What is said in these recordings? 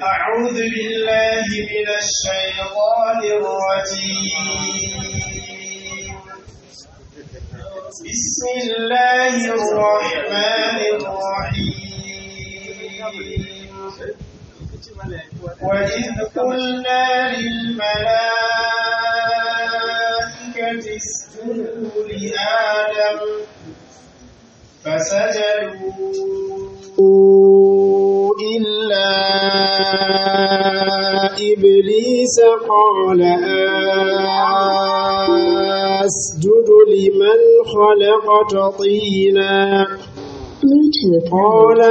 أعوذ بالله من الشيطان الرجيم بسم الله الرحمن الرحيم وإذ قلنا للملائكة اسجدوا لآدم فسجدوا إلا إبليس قال أسجد لمن خلقت طينا قال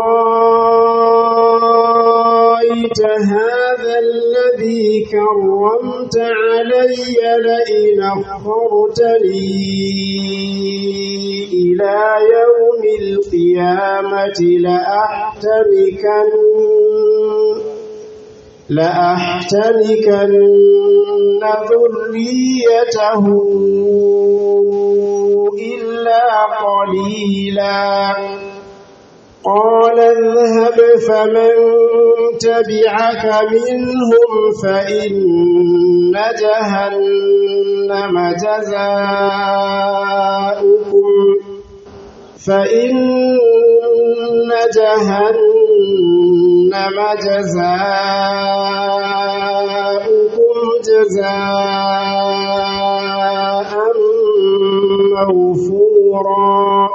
أرأيت هذا الذي كرمت علي لئن أخرتني إلى يوم القيامة لأحتركن لأحتركن ذريته إلا قليلا قال اذهب فمن تبعك منهم فإن جهنم جزاؤكم فإن جهنم جزاؤكم جزاء موفورا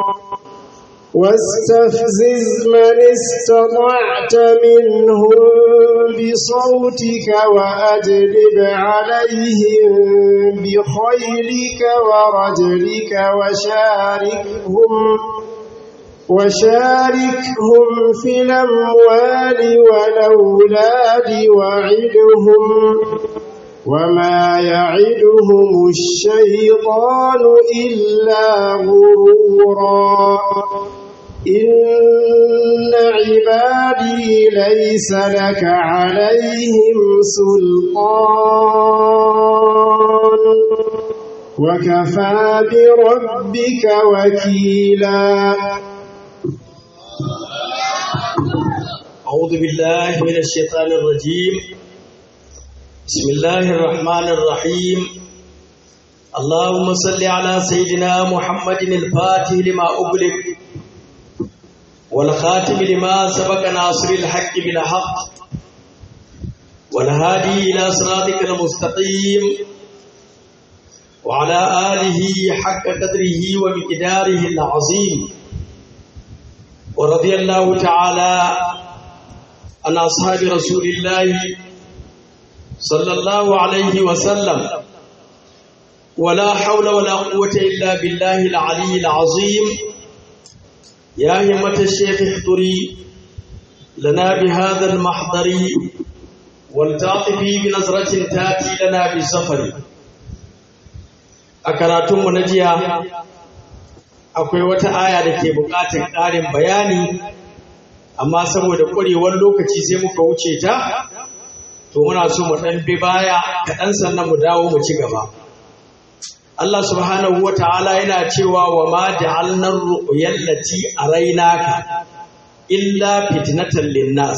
واستفزز من استطعت منهم بصوتك وأجلب عليهم بخيلك ورجلك وشاركهم وشاركهم في الأموال والأولاد وعدهم وما يعدهم الشيطان إلا غرورا إن عبادي ليس لك عليهم سلطان وكفى بربك وكيلا أعوذ بالله من الشيطان الرجيم بسم الله الرحمن الرحيم اللهم صل على سيدنا محمد الفاتح لما أغلق والخاتم لما سبق ناصر الحق بالحق والهادي إلى صراطك المستقيم وعلى آله حق قدره ومقداره العظيم ورضي الله تعالى عن أصحاب رسول الله صلى الله عليه وسلم ولا حول ولا قوة إلا بالله العلي العظيم يا همة الشيخ احضري لنا بهذا المحضر والتعطفي بنظرة تاتي لنا بالسفر أكراتم نجيا akwai wata aya da ke buƙatar ƙarin bayani amma saboda ƙwarewar lokaci sai muka wuce ta to muna so mu ɗan bi baya kaɗan sannan mu dawo mu ci gaba Allah subhanahu wa ta'ala yana cewa wa ma ja'alnar ru'yal lati arainaka illa fitnatan linnas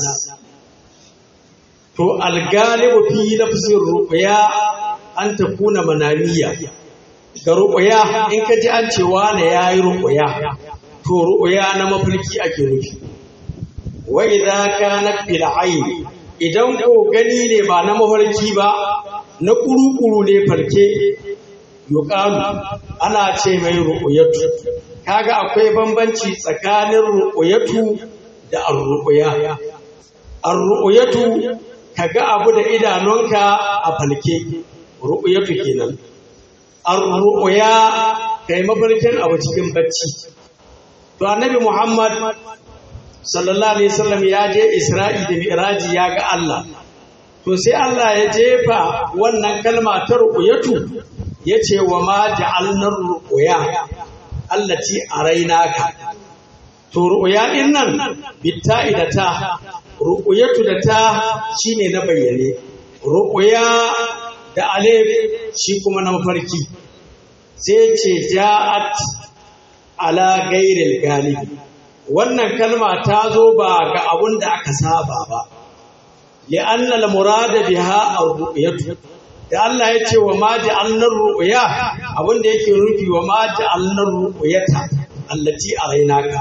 to algalibu fi lafzin ru'ya an takuna mananiya ga ru'ya in ka ji an ce wane yayi ru'ya to ru'ya na mafarki ake nufi wa idza kanat bil ayn idan ko gani ne ba na mafarki ba na kuru-kuru ne farke yuqalu ana ce mai ru'yatu kaga akwai bambanci tsakanin ru'yatu da ar-ru'ya ar-ru'yatu kaga abu da idanunka a falke ru'yatu kenan ar-ru'ya kai mafarkin abu cikin bacci to annabi Muhammad sallallahu alaihi wasallam ya je Isra'i da Mi'raji ya ga Allah to sai Allah ya jefa wannan kalma ta ru'yatu yace wa ma ja'alna ru'ya allati arainaka to ru'ya din nan bitta'i da ta ru'yatu da ta shine na bayyane ru'ya da alif shi kuma na mafarki sai ce ja'at ala gairil galibi wannan kalma ta zo ba ga abun da aka saba ba li'anna al-murada biha ar-ru'yatu da Allah ya ce wa ma ja'alna ru'ya abinda yake nufi wa ma ja'alna ru'yata allati araynaka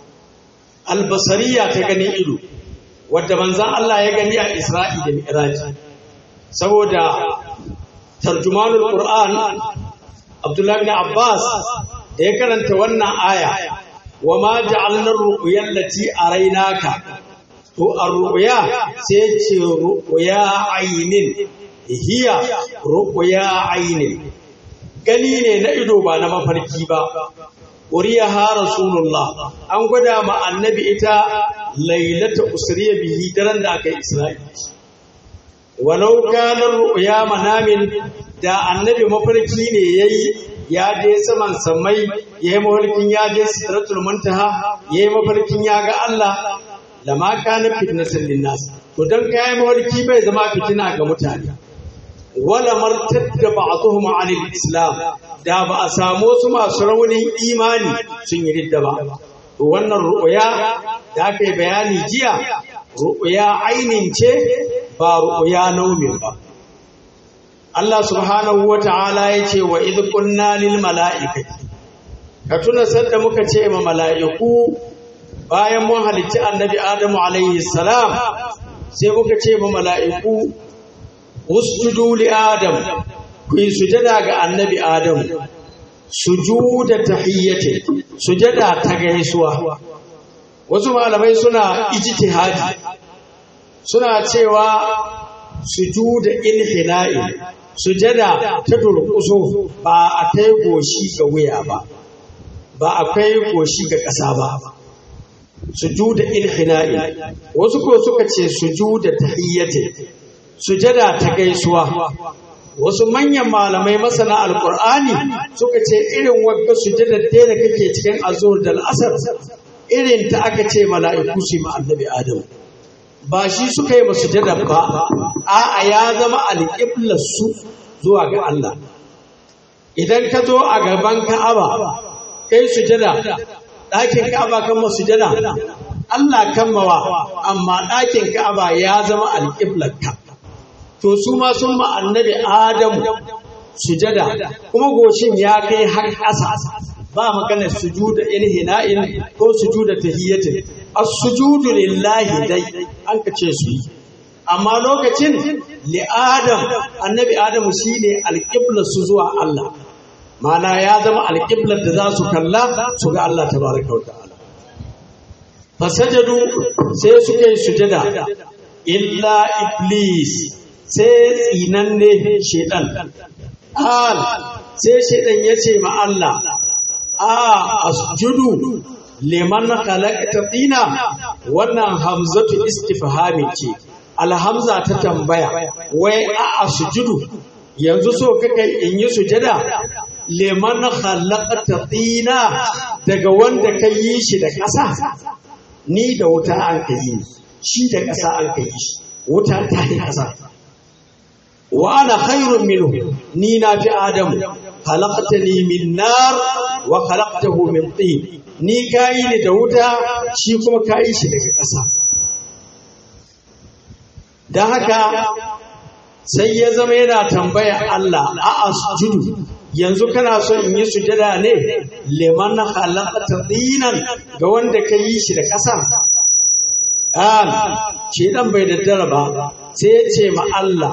albasariya ta ganin ido wadda manzon Allah ya gani a Isra'i da Mi'raj saboda tarjumanul Qur'an Abdullah bin Abbas da ya karanta wannan aya wa ma ja'alna ru'ya allati araynaka to ar-ru'ya sai ce ru'ya aynin hiya ru'ya aynin gani ne na ido ba na mafarki ba uriyaha rasulullah an gwada ma annabi ita lailata usriya bihi daren da aka yi isra'i walau kana ru'ya manamin da annabi mafarki ne yayi ya je saman samai yayi mafarkin ya je sidratul muntaha yayi mafarkin ya ga Allah lama kana fitnatan linnas to dan kai mafarki bai zama fitina ga mutane wala martadda ba'dhum 'ala al-islam da ba a samu su masu raunin imani sun yi ridda ba to wannan ru'ya da aka yi bayani jiya ru'ya ainin ce ba ru'ya naumin ba Allah subhanahu wa ta'ala ya ce wa idh qulna lil mala'ikati ka tuna sanda muka ce ma mala'iku bayan mun halicci annabi Adamu alaihi salam sai muka ce ma mala'iku usjudu li adam ku yi sujada ga annabi adam sujuda tahiyyati sujada ta gaisuwa wasu malamai suna ijtihadi suna cewa sujuda inhina'i sujada ta durƙuso ba a kai goshi ga wuya ba ba a kai goshi ga ƙasa ba sujuda inhina'i wasu ko suka ce sujuda tahiyyati sujada ta gaisuwa wasu manyan malamai masana alkur'ani suka ce irin wagga sujada da da kake cikin azur da al'asar irin ta aka ce mala'iku su ma annabi adam ba shi suka yi sujada ba a'a ya zama alƙiblar su zuwa ga Allah idan ka zo a gaban ka'aba kai sujada ɗakin ka'aba kan masujada Allah kammawa amma ɗakin ka'aba ya zama alƙiblar ka to su ma sun ma annabi Adamu sujada kuma goshin ya kai har ƙasa ba maganar sujuda inhina'in ko sujuda tahiyyatin as-sujudu lillahi dai an kace su yi amma lokacin li Adam annabi Adamu shine alqibla su zuwa Allah mana ya zama alqiblar da za su kalla su ga Allah tabaraka wa ta'ala fasajadu sai suka yi sujada illa iblis sai tsinanne shedan al sai shedan ya ce ma Allah a asjudu liman khalaqta tina wannan hamzatu istifhami ce alhamza ta tambaya wai a asjudu yanzu so kake in yi sujada liman khalaqta tina daga wanda ka yi shi da ƙasa ni da wuta an ka yi shi da ƙasa an ka yi shi wuta ta yi ƙasa wa ana khairun minhu ni na fi adamu khalaqtani min nar wa khalaqtahu min tin ni kayi ni da wuta shi kuma kayi shi daga ƙasa dan haka sai ya zama yana tambaya Allah a asjudu yanzu kana so in yi sujada ne liman khalaqta dinan ga wanda ka yi shi da ƙasa an shi dan bai daddara ba sai ya ce ma Allah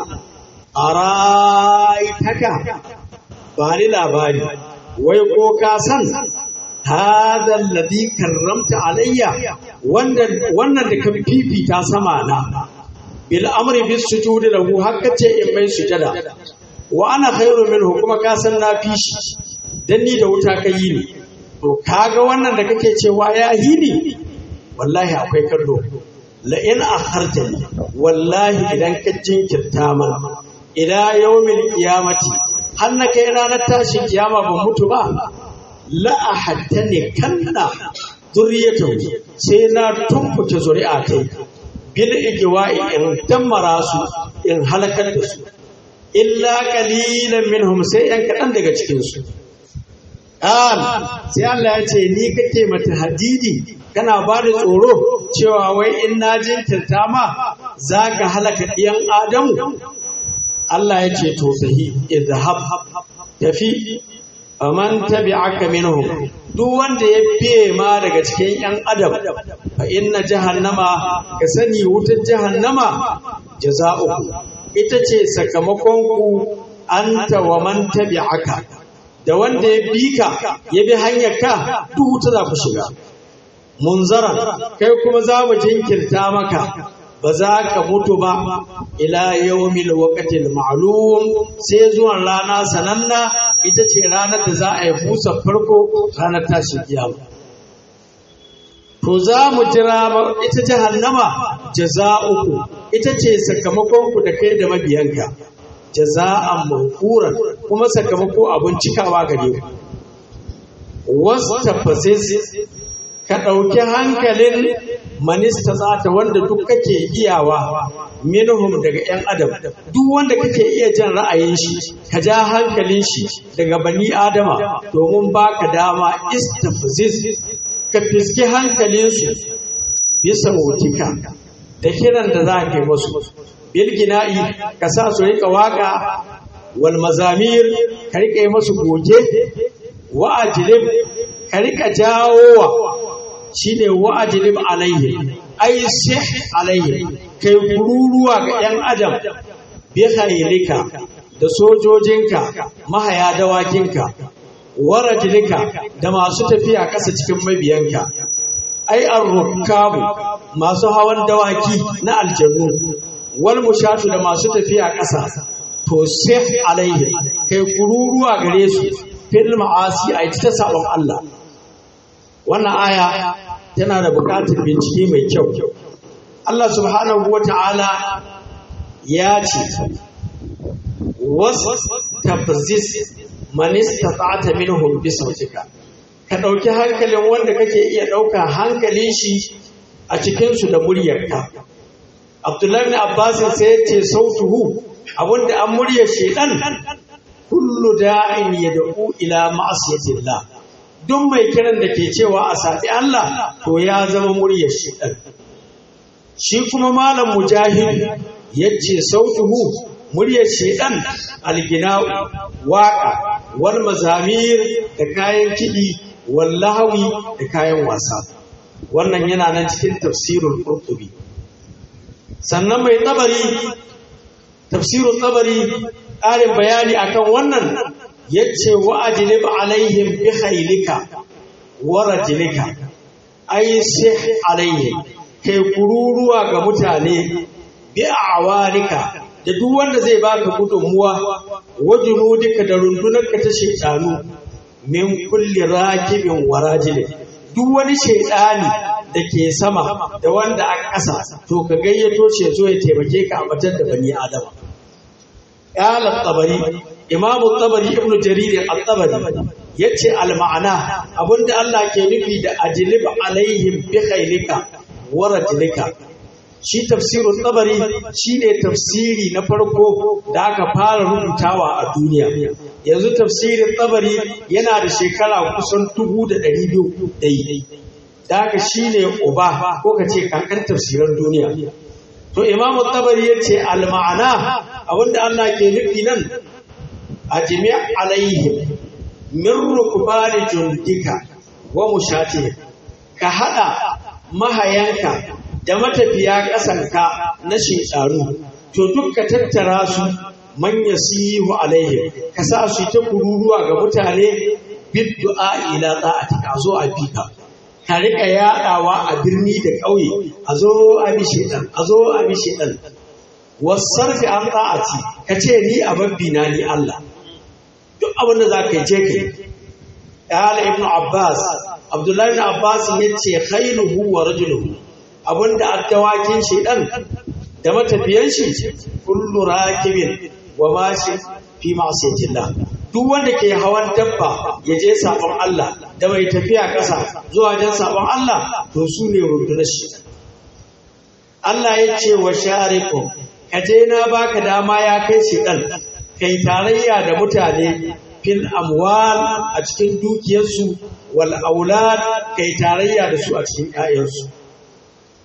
araitaka ba ni labari wai ko ka san hada alladhi karramta alayya wanda wannan da ka fifita sama na bil amri bis sujudi lahu hakka ce in mai sujada wa ana khairu minhu kuma ka san na fi shi dan ni da wuta ka yi ni to kaga wannan da kake cewa ya yi ni wallahi akwai kallo la in akhartani wallahi idan ka jinkirta mana ila yawmil qiyamati har na kai ranar tashin kiyama ban mutu ba la ahattani kanna zuriyatu sai na tumbuke zuri'a kai bil igwa'i in dammara su in halakar da su illa qalilan minhum sai yan kadan daga cikin su an sai Allah ya ce ni kake mata hadidi kana ba da tsoro cewa wai in na jinkirta ma zaka halaka ɗiyan adamu Allah ya ce to sahi idhab tafi faman tabi'aka minhum duk wanda ya fiye ma daga cikin yan adam fa inna jahannama ka sani wutar jahannama jaza'uku ita ce sakamakon ku anta wa man tabi'aka da wanda ya bi ka ya bi hanyar ka duk wuta za ku shiga munzara kai kuma za mu jinkirta maka ba za ka mutu ba ila yawmil waqtil ma'lum sai zuwan rana sananna ita ce ranar da za a yi busa farko ranar tashin kiyama to za mu jira ita jahannama jaza'uku ita ce sakamakon ku da kai da mabiyanka jaza'an mawfuran kuma sakamako abun cikawa gare ku wastafasis ka ɗauki hankalin manista zata wanda duk kake iyawa minhum daga 'yan adam duk wanda kake iya jan ra'ayin shi ka ja hankalin shi daga bani adama domin baka dama istafziz ka fiski hankalinsu bisa wutika da kiran da za ka yi musu bilgina'i ka sa su rika waka wal mazamir ka rika yi musu goge wa'ajilib ka rika jawowa shine wa'ajilib alaihi ai sih alaihi kai kururuwa ga yan adam bi khairika da sojojinka mahaya dawakinka warajilika da masu tafiya ƙasa cikin mabiyanka ai arrukabu masu hawan dawaki na aljannu wal mushatu da masu tafiya ƙasa to sih alaihi kai kururuwa gare su fil ma'asi ai ta sabon Allah wannan aya tana da buƙatar bincike mai kyau Allah subhanahu wa ta'ala ya ce wasu tafzis man istata'ta minhum bi sautika ka ɗauki hankalin wanda kake iya ɗauka hankalin shi a cikin su da muryarka Abdullahi bin Abbas sai ya ce sautuhu abinda an muryar shedan kullu da'in yad'u ila ma'asiyatillah duk mai kiran da ke cewa a saɓi Allah to ya zama muryar shedan shi kuma malam mujahid yace sautuhu muryar shedan algina'u waka wal mazamir da kayan kiɗi wal lahawi da kayan wasa wannan yana nan cikin tafsirul qurtubi sannan mai tabari tafsirul tabari ƙarin bayani akan wannan yace wa ajlib alaihim bi khaylika wa rajlika ay sih alaihim kai kururuwa ga mutane bi awalika da duk wanda zai baka gudunmuwa wajinu duka da rundunarka ta shaitanu min kulli rakibin warajilin duk wani shaitani da ke sama da wanda a ƙasa to ka gayyato ce zo ya taimake ka a batar da bani adama qala tabari imamu tabari ibnu jarir at-tabari yace al-ma'ana abinda Allah ke nufi da ajlib alaihim bi khailika wa rajlika shi tafsirun tabari shine tafsiri na farko da aka fara rubutawa a duniya yanzu tafsirin tabari yana da shekara kusan dubu da ɗari biyu daidai da haka shine uba ko ka ce kankan tafsiran duniya to imamu tabari ya ce alma'ana abinda Allah ke nufi nan a jami'a alaihim min rukbani jundika wa mushati ka hada mahayanka da matafiya ƙasanka na shekaru to duk ka tattara su man yasihu alaihim ka sa su ta kururuwa ga mutane bid du'a ila ta'atika zo a fika ka rika yaɗawa a birni da ƙauye a zo a bi shedan a zo a bi shedan wasarfi an ta'ati ka ce ni a babbi na ni Allah duk abin da za ka yi je ka yi قال ابن عباس عبد الله بن عباس yace khairuhu wa rajuluhu abinda addawakin shedan da matafiyan shi kullu rakibin wa mashi fi ma'siyatillah duk wanda ke hawan dabba ya je sabon Allah da mai tafiya ƙasa zuwa jan sabon Allah to su ne rundunar shi Allah ya ce wa sharikum ka je na baka dama ya kai shedan kai tarayya da mutane fil amwal a cikin dukiyarsu wal aulad kai tarayya da su a cikin ƴaƴansu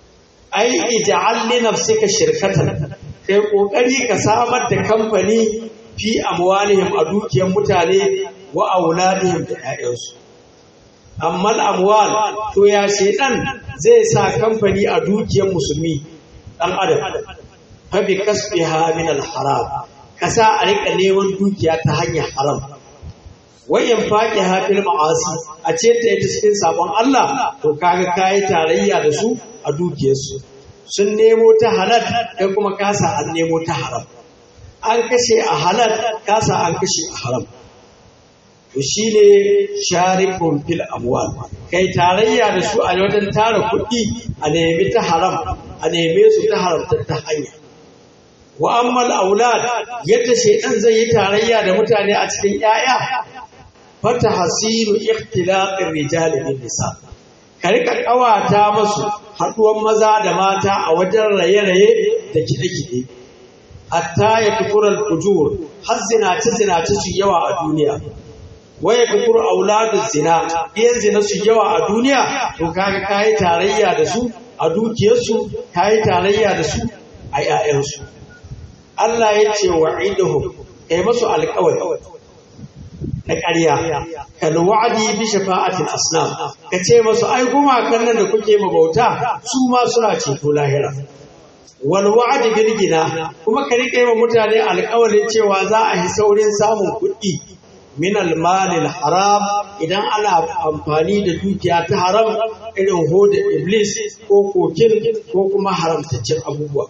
ai ij'al li nafsika shirkatan kai kokari ka samar da kamfani fi amwalihim a dukiyar mutane wa auladihim da 'ya'yansu amma amwal to ya shedan zai sa kamfani a dukiyar musulmi dan adam fa bi kasbiha min al haram kasa a rika neman dukiya ta hanyar haram wayan faqi hafil ma'asi a ce ta ita cikin sabon Allah to kaga kai tarayya da su a dukiyarsu sun nemo ta halal kai kuma kasa an nemo ta haram an kashe a halal kasa an kashe a haram to shi ne sharikun fil amwal kai tarayya da su a wajen tara kuɗi a nemi ta haram a neme su ta haramtar ta hanya wa ammal aulad yadda shaidan zai yi tarayya da mutane a cikin 'ya'ya fata hasiru ikhtilaqir rijali bin nisa ka rika kawata masu haɗuwan maza da mata a wajen raye-raye da kiɗe-kiɗe hatta ya kufurar kujur har zinace-zinace su yawa a duniya waya kukur auladun zina iyan zina su yawa a duniya to kaga kayi tarayya da su a dukiyarsu kayi tarayya da su a 'ya'yansu Allah ya ce wa iduhum kai masu alƙawari na ƙarya kal wa'di bi shafa'atil asnam ka ce masu ai gumakan nan da kuke mabauta su ma suna ceto lahira wal wa'di bil gina kuma ka rike wa mutane alƙawarin cewa za a yi saurin samun kuɗi min almalil haram idan ana amfani da dukiya ta haram irin hoda iblis ko kokin ko kuma haramtaccen abubuwa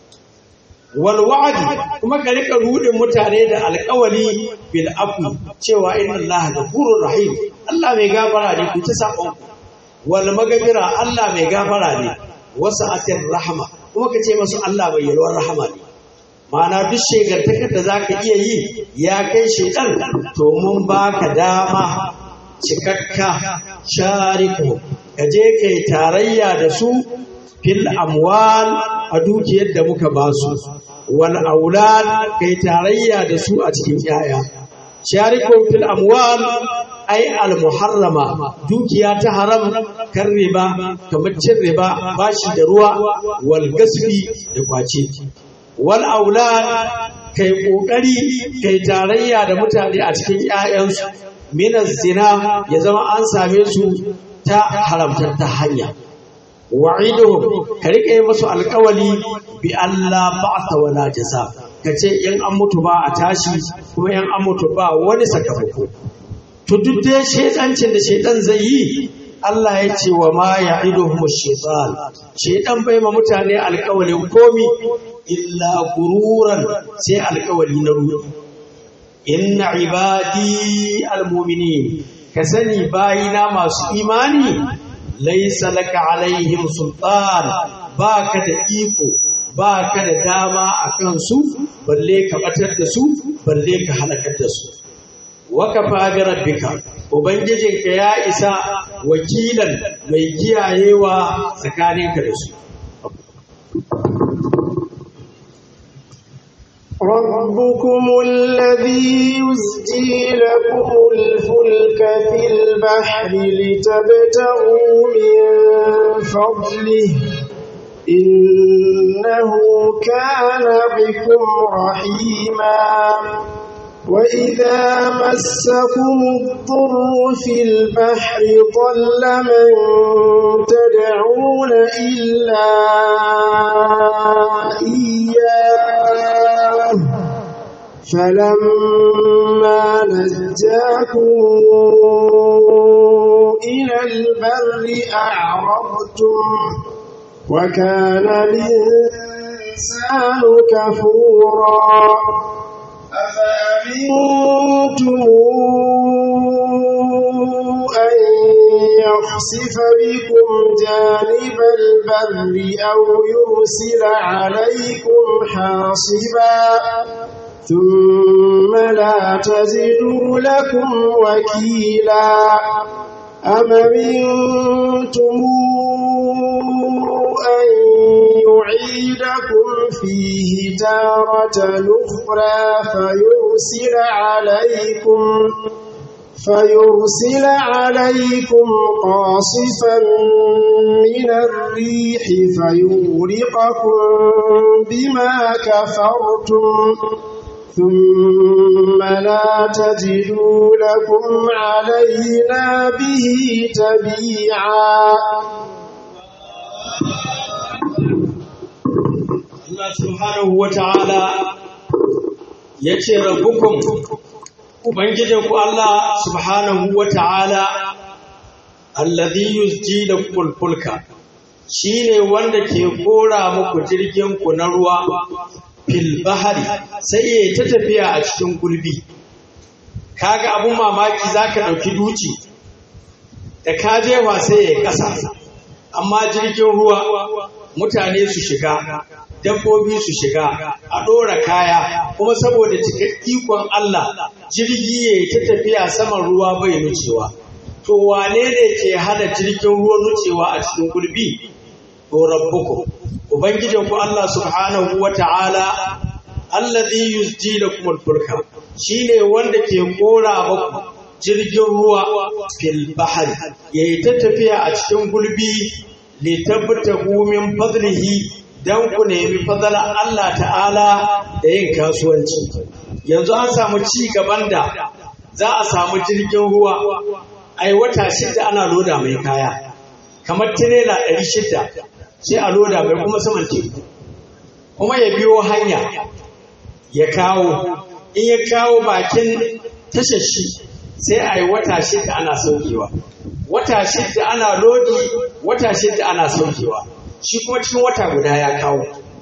wal wa'di kuma ka rika rudin mutane da alƙawali bil afu cewa inna Allah ghafurur rahim Allah mai gafara ne ku ta sabon wal magfira Allah mai gafara ne wasa'atir rahma kuma ka ce masu Allah mai yalwar rahama ne Ma'ana duk shekartakar da za ka iya yi ya kai shekar to mun ba ka dama cikakka shariku ka je ka yi tarayya da su fil amwal a dukiyar da muka ba su wal aulad ka yi tarayya da su a cikin yaya sharikun fil amwal ai al muharrama dukiya ta haram kan riba kamar cin riba bashi da ruwa wal gasbi da kwace wal aulad kai kokari kai tarayya da mutane a cikin ƴaƴansu minas zina ya zama an same su ta haramtar ta hanya wa'iduhum ka rike musu alƙawali bi Allah ba'sa wala jaza kace in an mutu ba a tashi kuma in an mutu ba wani sakamako to duk dai shedancin da shedan zai yi Allah ya ce wa ma ya'iduhum shaytan shedan bai ma mutane alƙawalin komi illa gururan sai alkawari na ruwa inna ibadi almu'minin ka sani bayina masu imani laysa laka alaihim sultan baka da iko baka da dama akan su balle ka batar da su balle ka halakar da su wa kafa bi rabbika ubangijinka ya isa wakilan mai kiyayewa tsakaninka da su ربكم الذي يزجي لكم الفلك في البحر لتبتغوا من فضله إنه كان بكم رحيما وإذا مسكم الضر في البحر ضل من تدعون إلا إياه فلما نجاكم إلى البر أعرضتم وكان الإنسان كفورا أفأمنتم أن يخسف بكم جانب البر أو يرسل عليكم حاصبا ثم لا تجدوا لكم وكيلا أم منتم أن يعيدكم فيه تارة أخرى فيرسل عليكم فيرسل عليكم قاصفا من الريح فيغرقكم بما كفرتم ثم لا تجدوا لكم علينا به تبيعا Allah subhanahu wa ta'ala ya ce rabbukum Ubangijinku Allah subhanahu wa ta'ala alladhi yusji da kulkulka shi ne wanda ke kora muku jirginku na ruwa fil bahari sai ya ta tafiya a cikin gulbi kaga abun mamaki zaka ɗauki duci da ka jefa sai ya ƙasa amma jirgin ruwa mutane su shiga dabbobi su shiga a ɗora kaya kuma saboda cika ikon Allah jirgi ya ta tafiya saman ruwa bai nucewa to wane ne ke hana jirgin ruwa nucewa a cikin gulbi to rabbuku ubangijin ku Allah subhanahu wa ta'ala alladhi yusji lakum al-fulka shine wanda ke kora muku jirgin ruwa fil bahri yayi ta tafiya a cikin gulbi litabtahu min fadlihi dan ku nemi fadala Allah ta'ala da yin kasuwanci yanzu an samu ci gaban da za a samu jirgin ruwa ai wata shida ana loda mai kaya kamar tirela ɗari shida sai a loda mai kuma saman teku kuma ya biyo hanya ya kawo in ya kawo bakin tashar shi sai a yi wata shida ana saukewa wata shida ana lodi wata shida ana saukewa shi kuma cikin wata guda ya kawo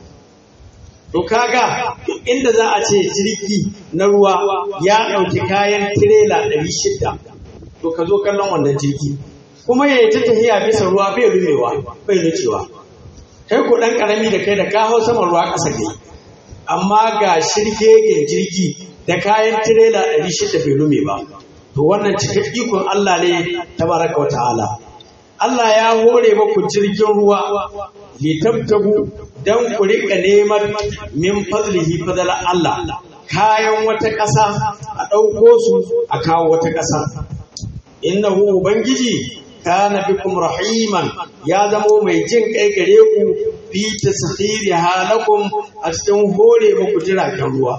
to kaga inda za a ce jirgi na ruwa ya ɗauki kayan tirela ɗari shida to ka zo kallon wannan jirgi kuma ya yi ta tafiya bisa ruwa bai rumewa bai nucewa kai ku ɗan ƙarami da kai da ka hau saman ruwa ƙasa kai amma ga shirgegen jirgi da kayan tirela ɗari shida bai lume ba to wannan cikin ikon Allah ne tabaraka wa ta'ala Allah ya hore maku jirgin ruwa litabtagu dan ku rika neman min fadlihi fadala Allah kayan wata ƙasa a ɗauko su a kawo wata ƙasa innahu ubangiji kana bikum rahiman ya zamo mai jin kai gare ku fi taskhiri halakum a cikin hore muku jiragen ruwa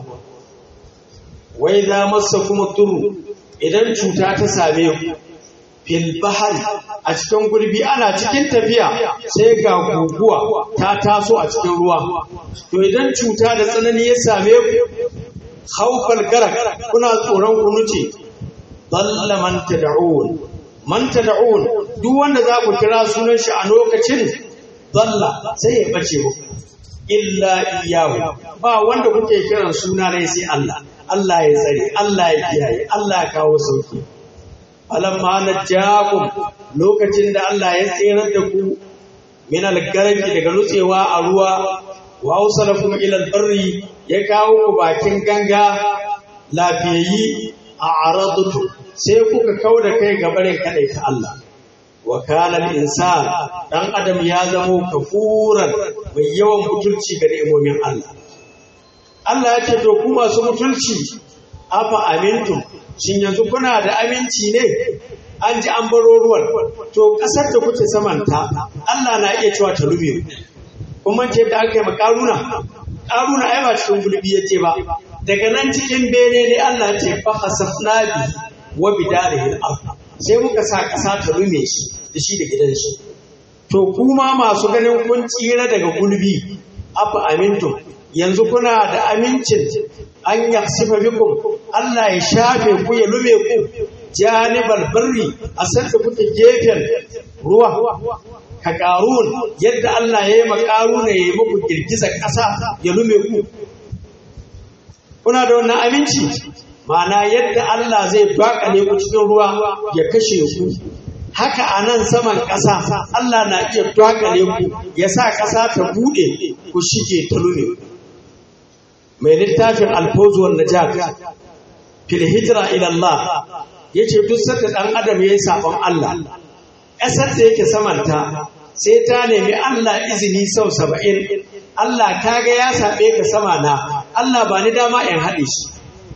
wai za masa kuma turu idan cuta ta same ku fil bahari a cikin gurbi ana cikin tafiya sai ga guguwa ta taso a cikin ruwa to idan cuta da tsanani ya same ku haufal garak kuna tsoron ku nuce dalla man tad'un man tad'un duk wanda za ku kira sunan shi a lokacin dalla sai ya bace muku illa iyahu ba wanda kuke kiran suna ne sai Allah Allah ya tsare Allah ya kiyaye Allah ya kawo sauki alamma najjakum lokacin da Allah ya tsirar da ku min algaraki daga nutsewa a ruwa wa ausalakum ila albarri ya kawo ku bakin ganga lafiyayi a aradtu sai kuka kauda kai ga barin kadai ta Allah wa kana insan dan adam ya zamo kafuran mai yawan mutunci ga ni'imomin Allah Allah ya ce to ku masu mutunci afa amintum shin yanzu kuna da aminci ne an ji an baro ruwan to kasar da kuke samanta Allah na iya cewa ta lume kuma ce da aka yi ma karuna karuna ai ba cikin gulbi yace ba daga nan cikin bene ne Allah ya ce fa khasafna bi wa bidarihi al sai muka sa kasa ta lume shi da shi da gidan shi to kuma masu ganin kun tsira daga gulbi afa amintum yanzu kuna da amincin an yaksifa bikum Allah ya shafe ku ya lume ku janibal barri a sanda kuke gefen ruwa ka karun yadda Allah ya yi makaruna ya yi muku girgizar ƙasa ya lume ku kuna da wannan aminci ma'ana yadda Allah zai bakale ku cikin ruwa ya kashe ku haka a nan saman ƙasa Allah na iya dakale ku ya sa ƙasa ta buɗe ku shige ta lume mai littafin alfozuwar najat fil hijira ila Allah yace duk sanda dan adam yayi sabon Allah ƙasar da yake samanta sai ta nemi Allah izini sau saba'in Allah kaga ya saɓe ka sama na Allah ba ni dama in haɗe shi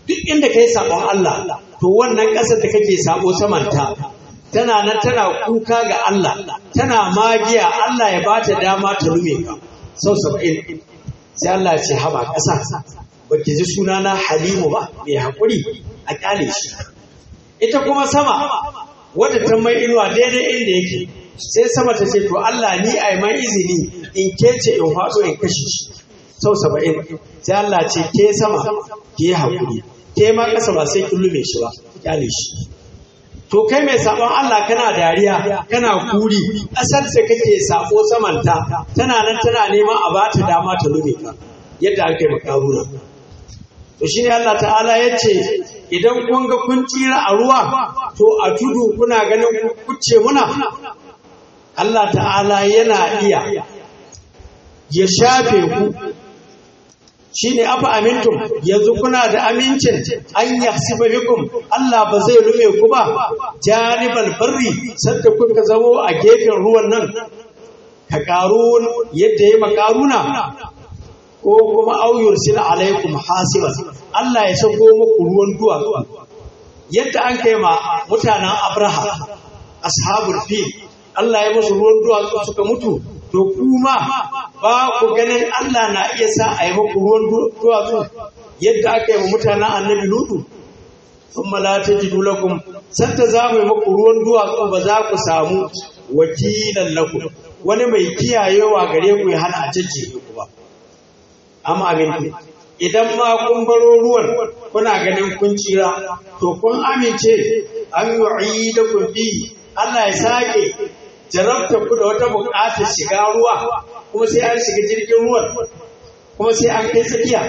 duk inda kai sabon Allah to wannan ƙasar da kake sabo samanta tana nan tana kuka ga Allah tana magiya Allah ya bata dama ta lume ka sau saba'in sai Allah ce haba ƙasa ba ki ji sunana Halimu ba mai haƙuri a ƙyale shi ita kuma sama wadda ta mai inuwa daidai inda yake sai sama ta ce to Allah ni a mai izini in kece in faɗo in kashe shi sau saba'in sai Allah ce ke sama ki yi haƙuri ke ma ƙasa ba sai kin lume shi ba ƙyale shi to kai mai sabon Allah kana dariya kana kuri ƙasar da kake sabo samanta tana nan tana neman a ba ta dama ta lume ka yadda aka yi makaruna to shine Allah ta'ala ya ce idan kun ga kun tsira a ruwa to a tudu kuna ganin kuce muna Allah ta'ala yana iya ya shafe ku shine afa amintum yanzu kuna da amincin an yahsiba bikum Allah ba zai lume ku ba janibal barri sadda kuka zamo a gefen ruwan nan ka karun yadda ya makaruna ko kuma auyur sila alaikum hasiban Allah ya sako muku ruwan duwatsu yadda an kai ma mutanen Abraha ashabul fil Allah ya musu ruwan duwatsu suka mutu to kuma ba ku ganin Allah na iya sa a yi muku ruwan duwatsu yadda aka yi wa mutanen annabi lutu sun malata ji lakum sanda za mu yi muku ruwan duwatsu ba za ku samu wakilan lakum wani mai kiyayewa gare ku ya hana a jajjefe ku ba amma abin idan ma kun baro ruwan kuna ganin kun tsira to kun amince an yi da kun bi Allah ya sake jarabta ku da wata buƙatar shiga ruwa kuma sai an shiga jirgin ruwan kuma sai an kai tsakiya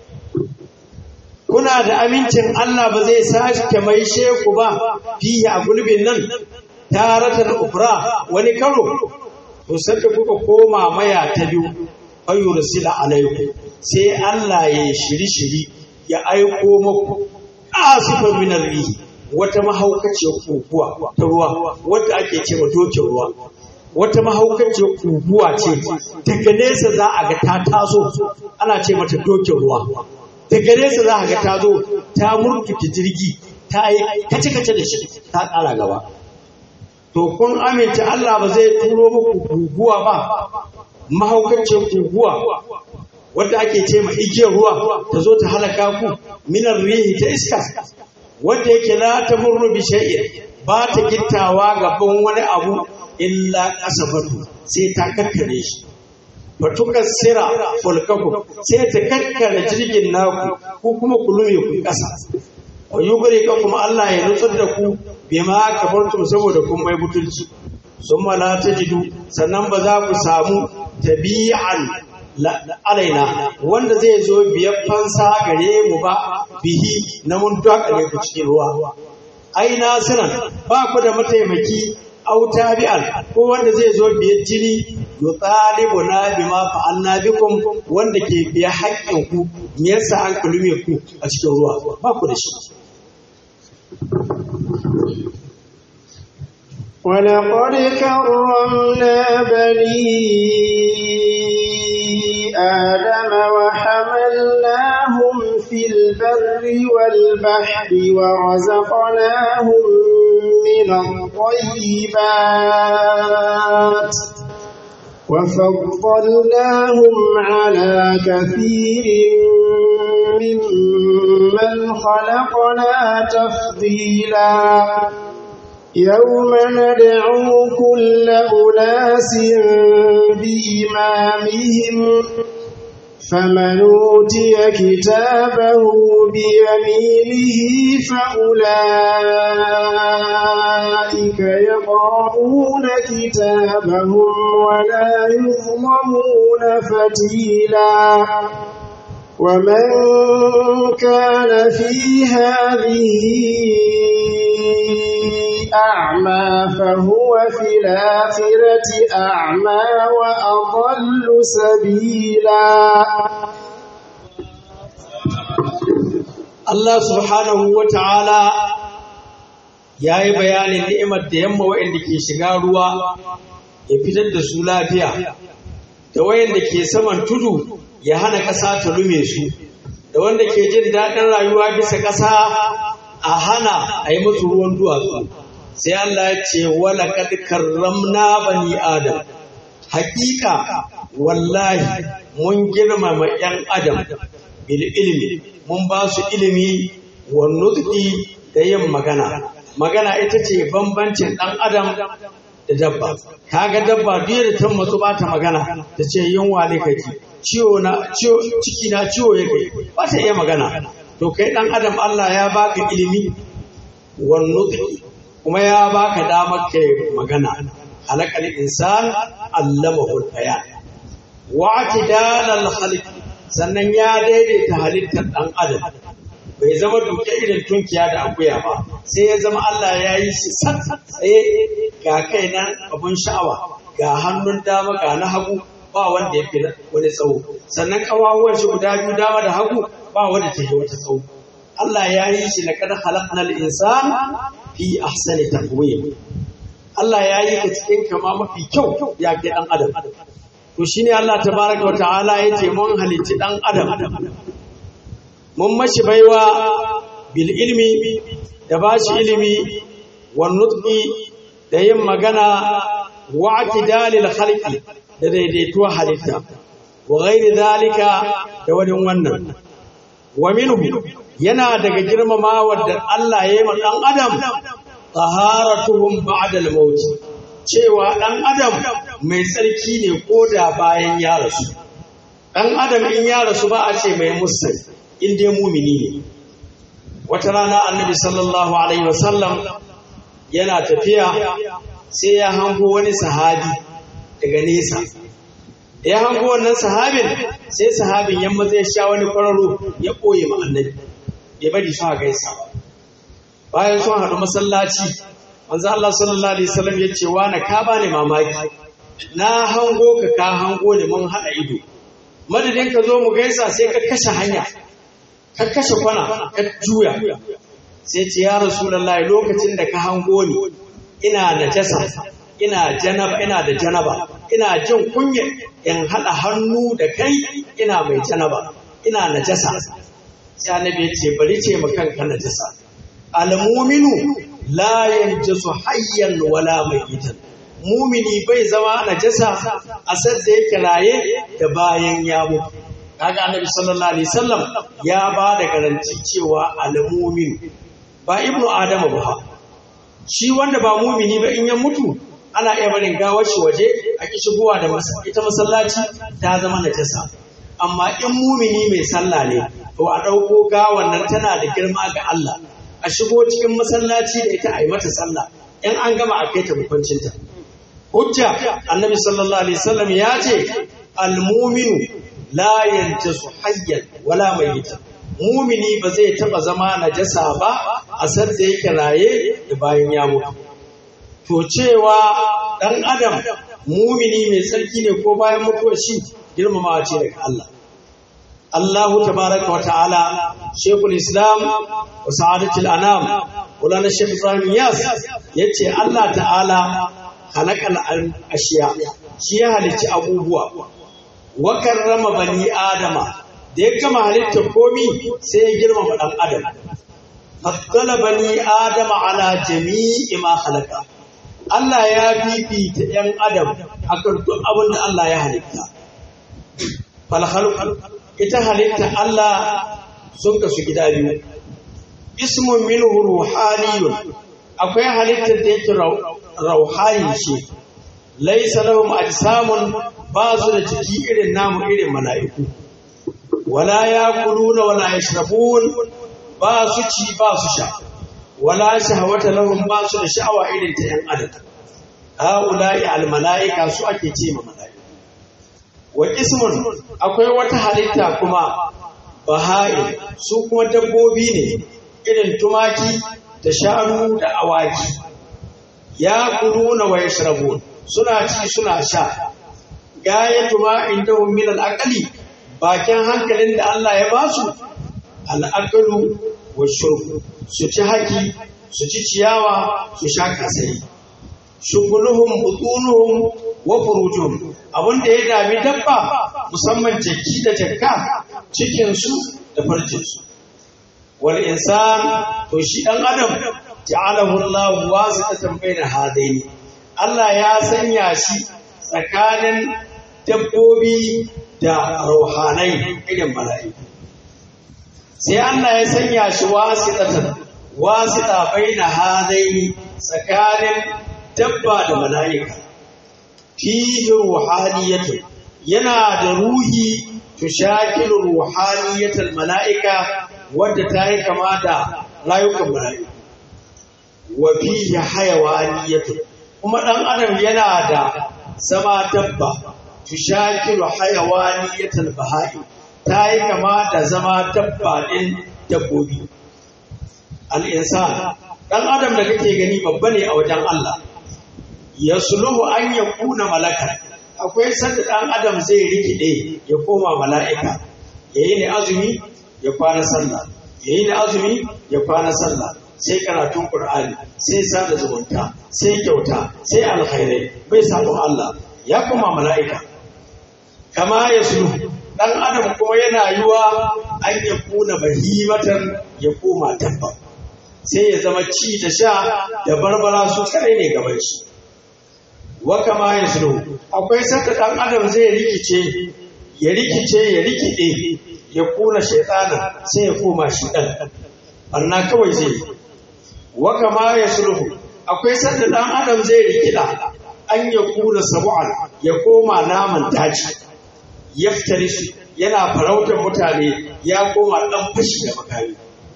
kuna da amincin Allah ba zai sake mai sheku ba fiye a gulbin nan taratan ukra wani karo to sai kuka koma maya ta biyu ayyursila alaikum sai Allah ya shiri shiri ya aiko muku asifan minar rihi wata mahaukaciyar kuguwa ta ruwa wadda ake ce wa dokin ruwa wata mahaukaciyar kuguwa ce daga nesa za a ga ta taso ana ce mata dokin ruwa daga nesa za a ga ta zo ta murtuke jirgi ta yi kace-kace da shi ta ƙara gaba to kun amince Allah ba zai turo muku kuguwa ba mahaukaciyar kuguwa wadda ake ce ma igiyar ruwa ta zo ta halaka ku minar rihi ta iska wadda yake la ta murru bi shay'in ba ta gittawa gaban wani abu illa kasafatu sai ta kakkare shi batukan sira fulkaku sai ta kakkare jirgin naku ko kuma ku lume ku kasa wa yugri ka kuma Allah ya nutsar da ku bima kafartum saboda kun bai butulci summa la tajidu sannan ba za ku samu tabi'an alaina wanda zai zo biyar fansa gare mu ba bihi na mun dakale ku cikin ruwa ai nasiran ba ku da mataimaki au tabi'an ko wanda zai zo biyar jini yutalibu na bima fa'alna bikum wanda ke biya haƙƙin ku me yasa an kulume ku a cikin ruwa ba ku da shi ولقد كرمنا بني آدم وحملناهم في البر والبحر ورزقناهم من الطيبات وفضلناهم على كثير ممن خلقنا تفضيلا يوم ندعو كل أناس بإمامهم فمن أوتي كتابه بيمينه فأولئك يقرؤون كتابهم ولا يظلمون فتيلا ومن كان في هذه أعمى فهو في الآخرة أعمى وأضل سبيلا Allah subhanahu wa ta'ala ya yi bayanin ni'imar da yamma waɗanda ke shiga ruwa ya fitar da su lafiya, da wayanda ke saman tudu ya hana ƙasa ta lume su, da wanda ke jin daɗin rayuwa bisa ƙasa a hana a yi musu ruwan duwatsu sai Allah ya ce wala kad karramna bani adam haƙiƙa wallahi mun girmama ‘yan adam bil ilmi mun ba su ilimi wa nutqi da yin magana magana ita ce bambancin ɗan adam da dabba kaga dabba duk da ta matsu ba ta magana ta ce yunwa ne kake ciwo na ciwo ciki na ciwo yake ba ta iya magana to kai ɗan adam Allah ya baka ilimi wa nutqi kuma ya baka damar kai magana halakal insan allamahu bayan wa atidalal khaliq sannan ya daidaita halittar dan adam bai zama duke irin tunkiya da akuya ba sai ya zama Allah ya yi shi tsaye ga kai nan abun sha'awa ga hannun dama ga na hagu ba wanda ya fi wani tsawo sannan kawawan shi guda biyu dama da hagu ba wanda ta yi wata tsawo Allah ya yi shi laqad khalaqnal insana fi ahsani taqwim Allah ya yi ka cikin kama mafi kyau ya ke dan adam to shine Allah tabaraka wa ta'ala yace mun halicci dan adam mun mashi baiwa bil ilmi da bashi ilimi wan nutqi da yin magana wa atidalil khalqi da daidaituwa halitta wa ghairi zalika da wani wannan wa minhu yana daga girmamawa da Allah ya yi ma dan adam taharatuhum ba'da al-maut cewa dan adam mai tsarki ne koda bayan ya rasu dan adam in ya rasu ba a ce mai musul in dai mumini ne wata rana annabi sallallahu alaihi wasallam yana tafiya sai ya hango wani sahabi daga nesa da ya hango wannan sahabin sai sahabin yamma zai sha wani kwararo ya ɓoye ma annabi ya bari su gaisa bayan sun haɗu masallaci manzo Allah sallallahu alaihi wasallam ya ce wa na ka bani mamaki na hango ka ka hango ne mun haɗa ido madadin ka zo mu gaisa sai ka kashe hanya ka kashe kwana ka juya sai ce ya rasulullahi lokacin da ka hango ni ina najasa ina janaba ina da janaba ina jin kunya in haɗa hannu da kai ina mai janaba ina najasa sai annabi ya ce bari ce ma kanka najasa almuminu la yanjasu hayyan wala mayitan mumini bai zama najasa a sadda yake raye da bayan ya mutu kaga annabi sallallahu alaihi wasallam ya ba da garanti cewa almumin ba ibnu adama ba shi wanda ba mumini ba in ya mutu ana iya barin gawar shi waje a ki shigowa da ita masallaci ta zama najasa amma in mumini mai sallah ne to a ɗauko gawan nan tana da girma ga Allah a shigo cikin masallaci da ita a yi mata sallah in an gama a kai ta hukuncinta hujja annabi sallallahu alaihi wasallam ya ce almuminu la yantasu hayyan wala mayyita mumini ba zai taba zama najasa ba a san da yake raye da bayan ya mutu to cewa dan adam mumini mai tsarki ne ko bayan mutuwar shi girmamawa ce daga Allah الله تبارك وتعالى شيخ الإسلام وسعادة الأنام ولنا الشيخ إبراهيم ياس يتي الله تعالى خلق الأشياء شيء هلتي أبوبوا وكرم بني آدم da ya gama halittar komi sai ya girmama ɗan adam faddala bani adama ala jami'i ma halaka Allah ya fifita ‘yan adam akan duk abin da Allah ya halitta falhalku ita halitta Allah sun kasu gida biyu ismun minhu ruhaniyun akwai halittar da yake rauhani ce laisa lahum ajsamun ba su da jiki irin namu irin mala'iku wala yakuluna wala yashrabun ba su ci ba su sha wala shahawata lahum ba su da sha'awa irin ta yan adam haula'i al mala'ika su ake ce ma mala'iku wa ismun akwai wata halitta kuma baha'i su kuma dabbobi ne irin tumaki da shanu da awaki ya kuluna wa yashrabun suna ci suna sha gayatu ma indahum min al-aqli bakin hankalin da Allah ya ba su al-aqlu wa shurb su ci haki su ci ciyawa su sha kasai shuguluhum butunuhum wa furujuhum abinda ya dami dabba musamman jaki da jakka cikin su da farjinsu wal insan to shi dan adam ja'alahu Allah wasitatan baina hadaini Allah ya sanya shi tsakanin dabbobi da ruhanai irin mala'iku sai Allah ya sanya shi wasitatan wasita baina hadaini tsakanin dabba da mala'ika fihi ruhaniyatu yana da ruhi tushakilu ruhaniyatal mala'ika wadda ta yi kama da rayukan mala'iku wa fihi hayawaniyatu kuma dan adam yana da zama dabba tushakilu hayawaniyatal bahai ta yi kama da zama dabba din dabbobi al-insan dan adam da kake gani babba ne a wajen Allah yasluhu an yakuna malaka akwai sanda dan adam zai rikide ya koma mala'ika yayi ne azumi ya kwana sallah yayi ne azumi ya kwana sallah sai karatun Qur'ani sai sada zumunta sai kyauta sai alkhairai bai sabon Allah ya koma mala'ika kama ya sulu dan adam kuma yana yiwa an ya kuna bahimatan ya koma dabba sai ya zama ci da sha da barbara su kare ne gaban shi wa kama ya sulu akwai saka dan adam zai rikice ya rikice ya rikide ya kuna shaytana sai ya koma shi dan barna kawai zai yi wa kama ya sulhu akwai sanda dan adam zai rikida an ya kula sabu'an ya koma naman daji yaftari su yana farautar mutane ya koma dan fashi da makami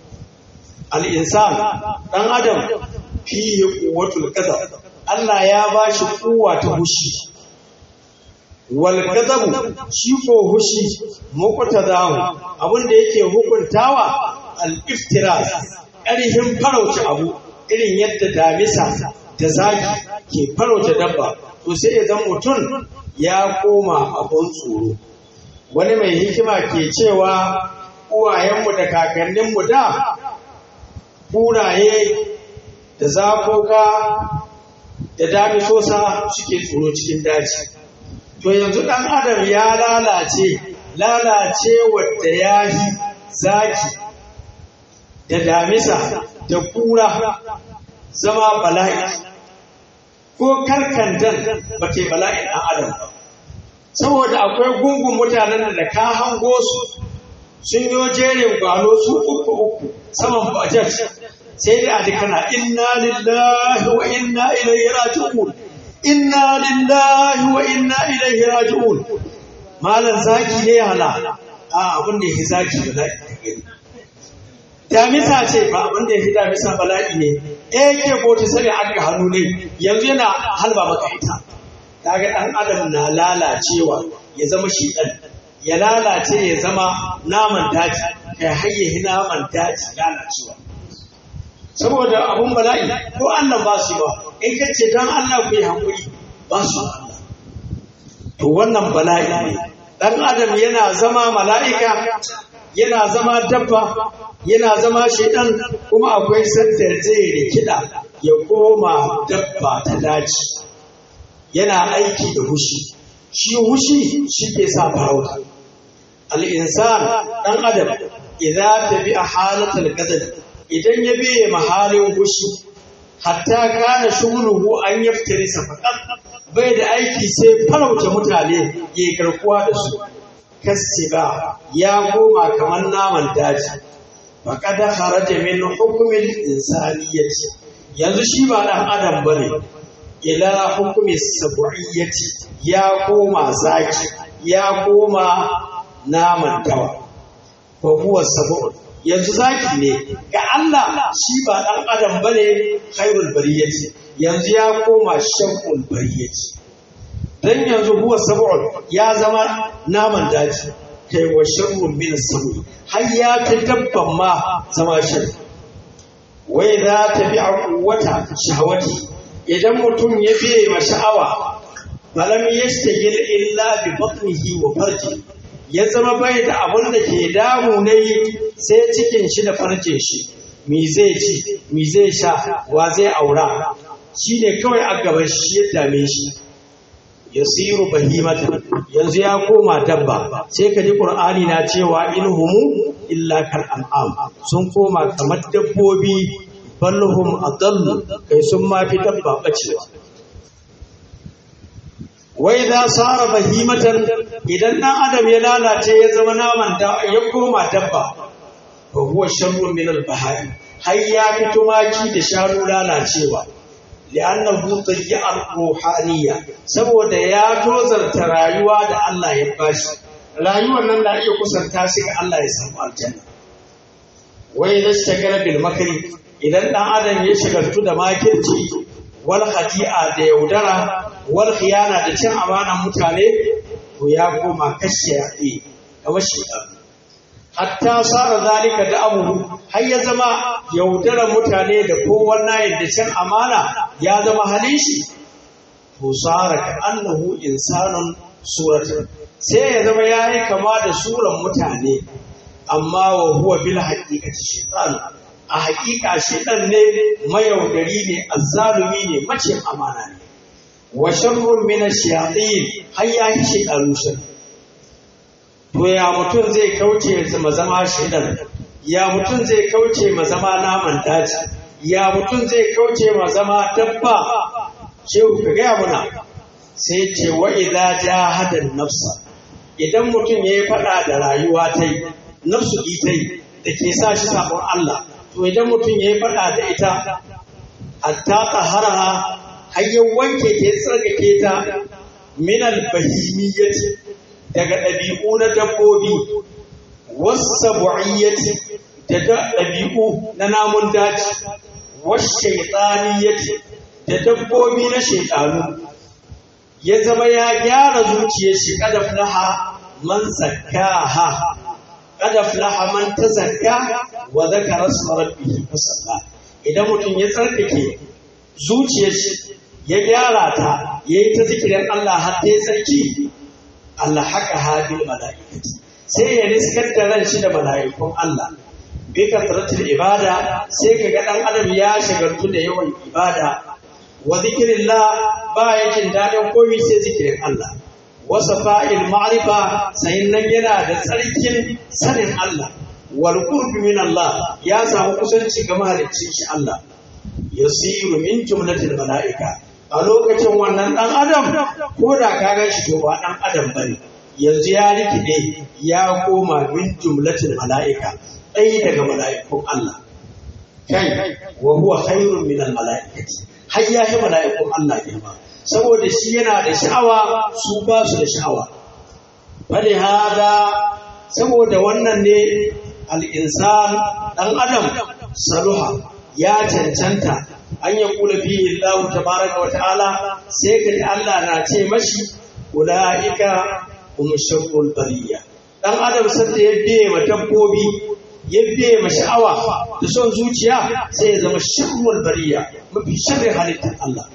al insan dan adam fihi quwwatul qadar Allah ya bashi kuwa ta hushi wal qadabu shi ko hushi muqtadahu abinda yake hukuntawa al iftiraz ƙarfin farauce abu irin yadda damisa da zaki ke farauce dabba to sai ya zan mutum ya koma abun tsoro wani mai hikima ke cewa uwayenmu da kakanninmu da kuraye da zakoka da damisosa suke tsoro cikin daji to yanzu ɗan adam ya lalace lalace wadda ya yi zaki da damisa da kura zama bala'i ko karkandan ba ke bala'in ɗan adam ba saboda akwai gungun mutanen da ka hango su sun yi jerin gwano su uku uku saman bajet sai dai a dukana inna lillahi wa inna ilaihi raji'un inna lillahi wa inna ilaihi raji'un malam zaki ne hala a abin da yake zaki bala'i ka gani damisa ce ba abin da ya fi damisa bala'i ne eh ke bota sani aka hannu ne yanzu yana halba maka ita kaga dan adam na lalacewa ya zama shi dan ya lalace ya zama naman daji kai hayye naman daji lalacewa saboda abun bala'i ko Allah ba su ba in ka ce dan Allah ku yi hakuri ba su Allah to wannan bala'i ne dan adam yana zama mala'ika yana zama dabba yana zama shaidan kuma akwai sanda zai rikida ya koma dabba ta daji yana aiki da hushi shi hushi shi ke sa farauta al'insan ɗan adam idan ta bi a halatar gadar idan ya biye mahalin hushi hatta kana shuguluhu an yaftari safaƙar bai da aiki sai farauta mutane ya garkuwa da su kasiba ya koma kamar naman daji faqad kharaja min hukmil insaniyyati yanzu shi ba dan adam bane ila hukmi sabu'iyyati ya koma zaki ya koma naman dawa ko huwa sabu yanzu zaki ne ga Allah shi ba dan adam bane khairul bariyati yanzu ya koma shakul bariyati dan yanzu huwa sab'un ya zama naman daji kai wa sharrun min as har ya ta dabban ma zama shar wai za ta bi wata shahawati idan mutum ya biye ma sha'awa balam yashtagil illa bi batnihi wa farji ya zama bai da abin da ke damu ne sai cikin shi da farjin shi me zai ci me zai sha wa zai aura shi ne kawai a gaban shi ya dame shi yasiru bahimatan yanzu ya koma dabba sai ka ji qur'ani na cewa inhumu illa kal an'am sun koma kamar dabbobi balhum adallu kai sun ma fi dabba bacewa wai za sara bahimatan idan dan adam ya lalace ya zama naman da ya koma dabba fa huwa sharrun min al bahai har ya fi tumaki da shanu lalacewa li'annahu tayyi'a ruhaniyya saboda ya tozarta rayuwa da Allah ya bashi rayuwar nan da iya kusanta shi ga Allah ya samu aljanna wai da shagala bil makri idan dan adam ya shagaltu da makirci wal khati'a da yaudara wal khiyana da cin amanan mutane to ya koma kashe yaɗe kamar shi hatta sara zalika da abu har ya zama yaudarar mutane da kowanne yadda cin amana ya zama halin shi to sara ka annahu insanun suratun sai ya zama ya yi kama da suran mutane amma wa huwa bil haqiqati shaytan a haƙiƙa shaytan ne mayaudari ne azzalumi ne mace amana ne wa sharrun min ash-shayatin har ya yi shaytanu sharri to ya mutum zai kauce ma zama shaidan ya mutum zai kauce ma zama naman daji ya mutum zai kauce ma zama dabba shehu ka gaya muna sai ce wa idza jahada nafsa idan mutum yayi fada da rayuwa ta yi nafsu ita da ke sa shi sabon Allah to idan mutum yayi fada da ita hatta taharaha har ya wanke ke tsarkake ta min al-bahimiyyati daga ɗabi'u na dabbobi wasu bu'iyyati da ɗabi'u na namun daji wasu shaiɗaniyyati da dabbobi na shaiɗanu ya zama ya gyara zuciyar shi kada flaha man zakkaha kada flaha man ta zakka wa zakara rabbihi fasalla idan mutum ya tsarkake zuciyar shi ya gyara ta yayi ta zikirin Allah har ta yi tsarki Allah haka hadin mala'ikati sai ya riskar da ran shi da mala'ikun Allah bi kasratul ibada sai kaga dan adam ya shagaltu da yawan ibada wa zikrillah ba yakin dadin komai sai zikirin Allah wa safa'il ma'rifa sai nan yana da tsarkin sanin Allah wal qurbi min Allah ya samu kusanci ga mahaliccin shi Allah yasiru min jumlatil mala'ika a lokacin wannan ɗan adam ko da ka gan shi to ba ɗan adam ba ne yanzu ya rikide ya koma min jumlatin mala'ika ɗaya daga mala'ikun Allah kai wa huwa khairun min mala'ikati har ya yi mala'ikun Allah girma saboda shi yana da sha'awa su ba su da sha'awa bali hada saboda wannan ne al-insan ɗan adam saluha ya cancanta an ya kula fihi Allah tabaraka wa ta'ala sai ka ji Allah na ce mashi ulaika hum sharrul bariya dan adam sai ya biye ma dabbobi ya biye ma sha'awa da son zuciya sai ya zama sharrul bariya mafi sharri halittar Allah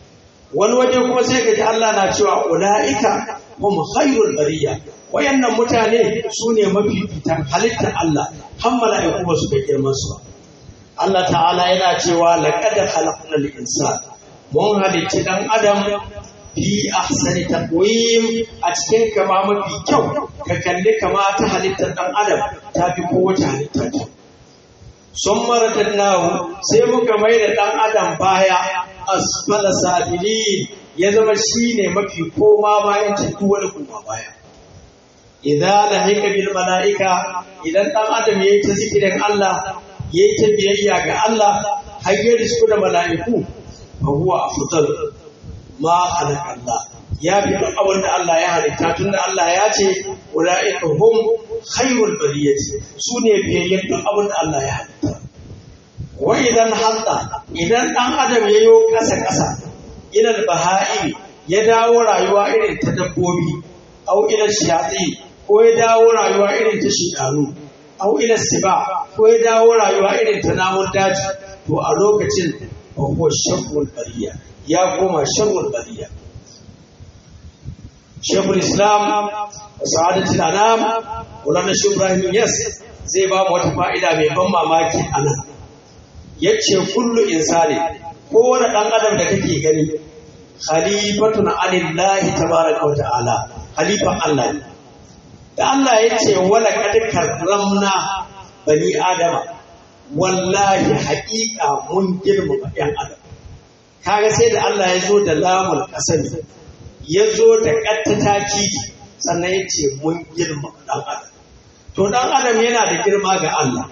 wani waje kuma sai ka ji Allah na cewa ulaika hum khairul bariya wayannan mutane su ne mafi fitan halittar Allah har mala'iku ba su ga girman su ba Allah ta'ala yana cewa laqad khalaqnal insana mun halicci dan adam fi ahsani taqwim a cikin kama mafi kyau ka kalli kama ta halittar dan adam ta fi kowace halitta kyau sun maratannahu sai muka mai da dan adam baya asfala sabilin ya zama shine mafi koma bayan duk wani koma baya idan lahika bil mala'ika idan dan adam yayi ta zikirin Allah ya yi ta biyayya ga Allah har ya risku da mala'iku fa huwa afdal ma khalaqa Allah ya fi duk abin da Allah ya halitta tunda Allah ya ce ulaika hum khairul bariyati su ne biyayyen duk abin da Allah ya halitta wa idan hatta idan dan adam ya yo kasa kasa ilal baha'i ya dawo rayuwa irin ta dabbobi au ila shayati ko ya dawo rayuwa irin ta shidanu au ila siba ko ya dawo rayuwa irin ta namun daji to a lokacin ba ko shakul bariya ya koma shakul bariya shekul islam sa'adatul anam wala shi ibrahim yas zai ba mu wata fa'ida mai ban mamaki anan yace kullu insani kowane dan adam da kake gani khalifatun anillahi tabaraka wa ta'ala khalifan Allah ne da Allah ya ce wala kad karramna bani adama wallahi haƙiƙa mun girmama ɗan adam kaga sai da Allah ya zo da lamul kasami ya zo da ƙattata kiji sannan ya ce mun girmama ɗan adam to ɗan adam yana da girma ga Allah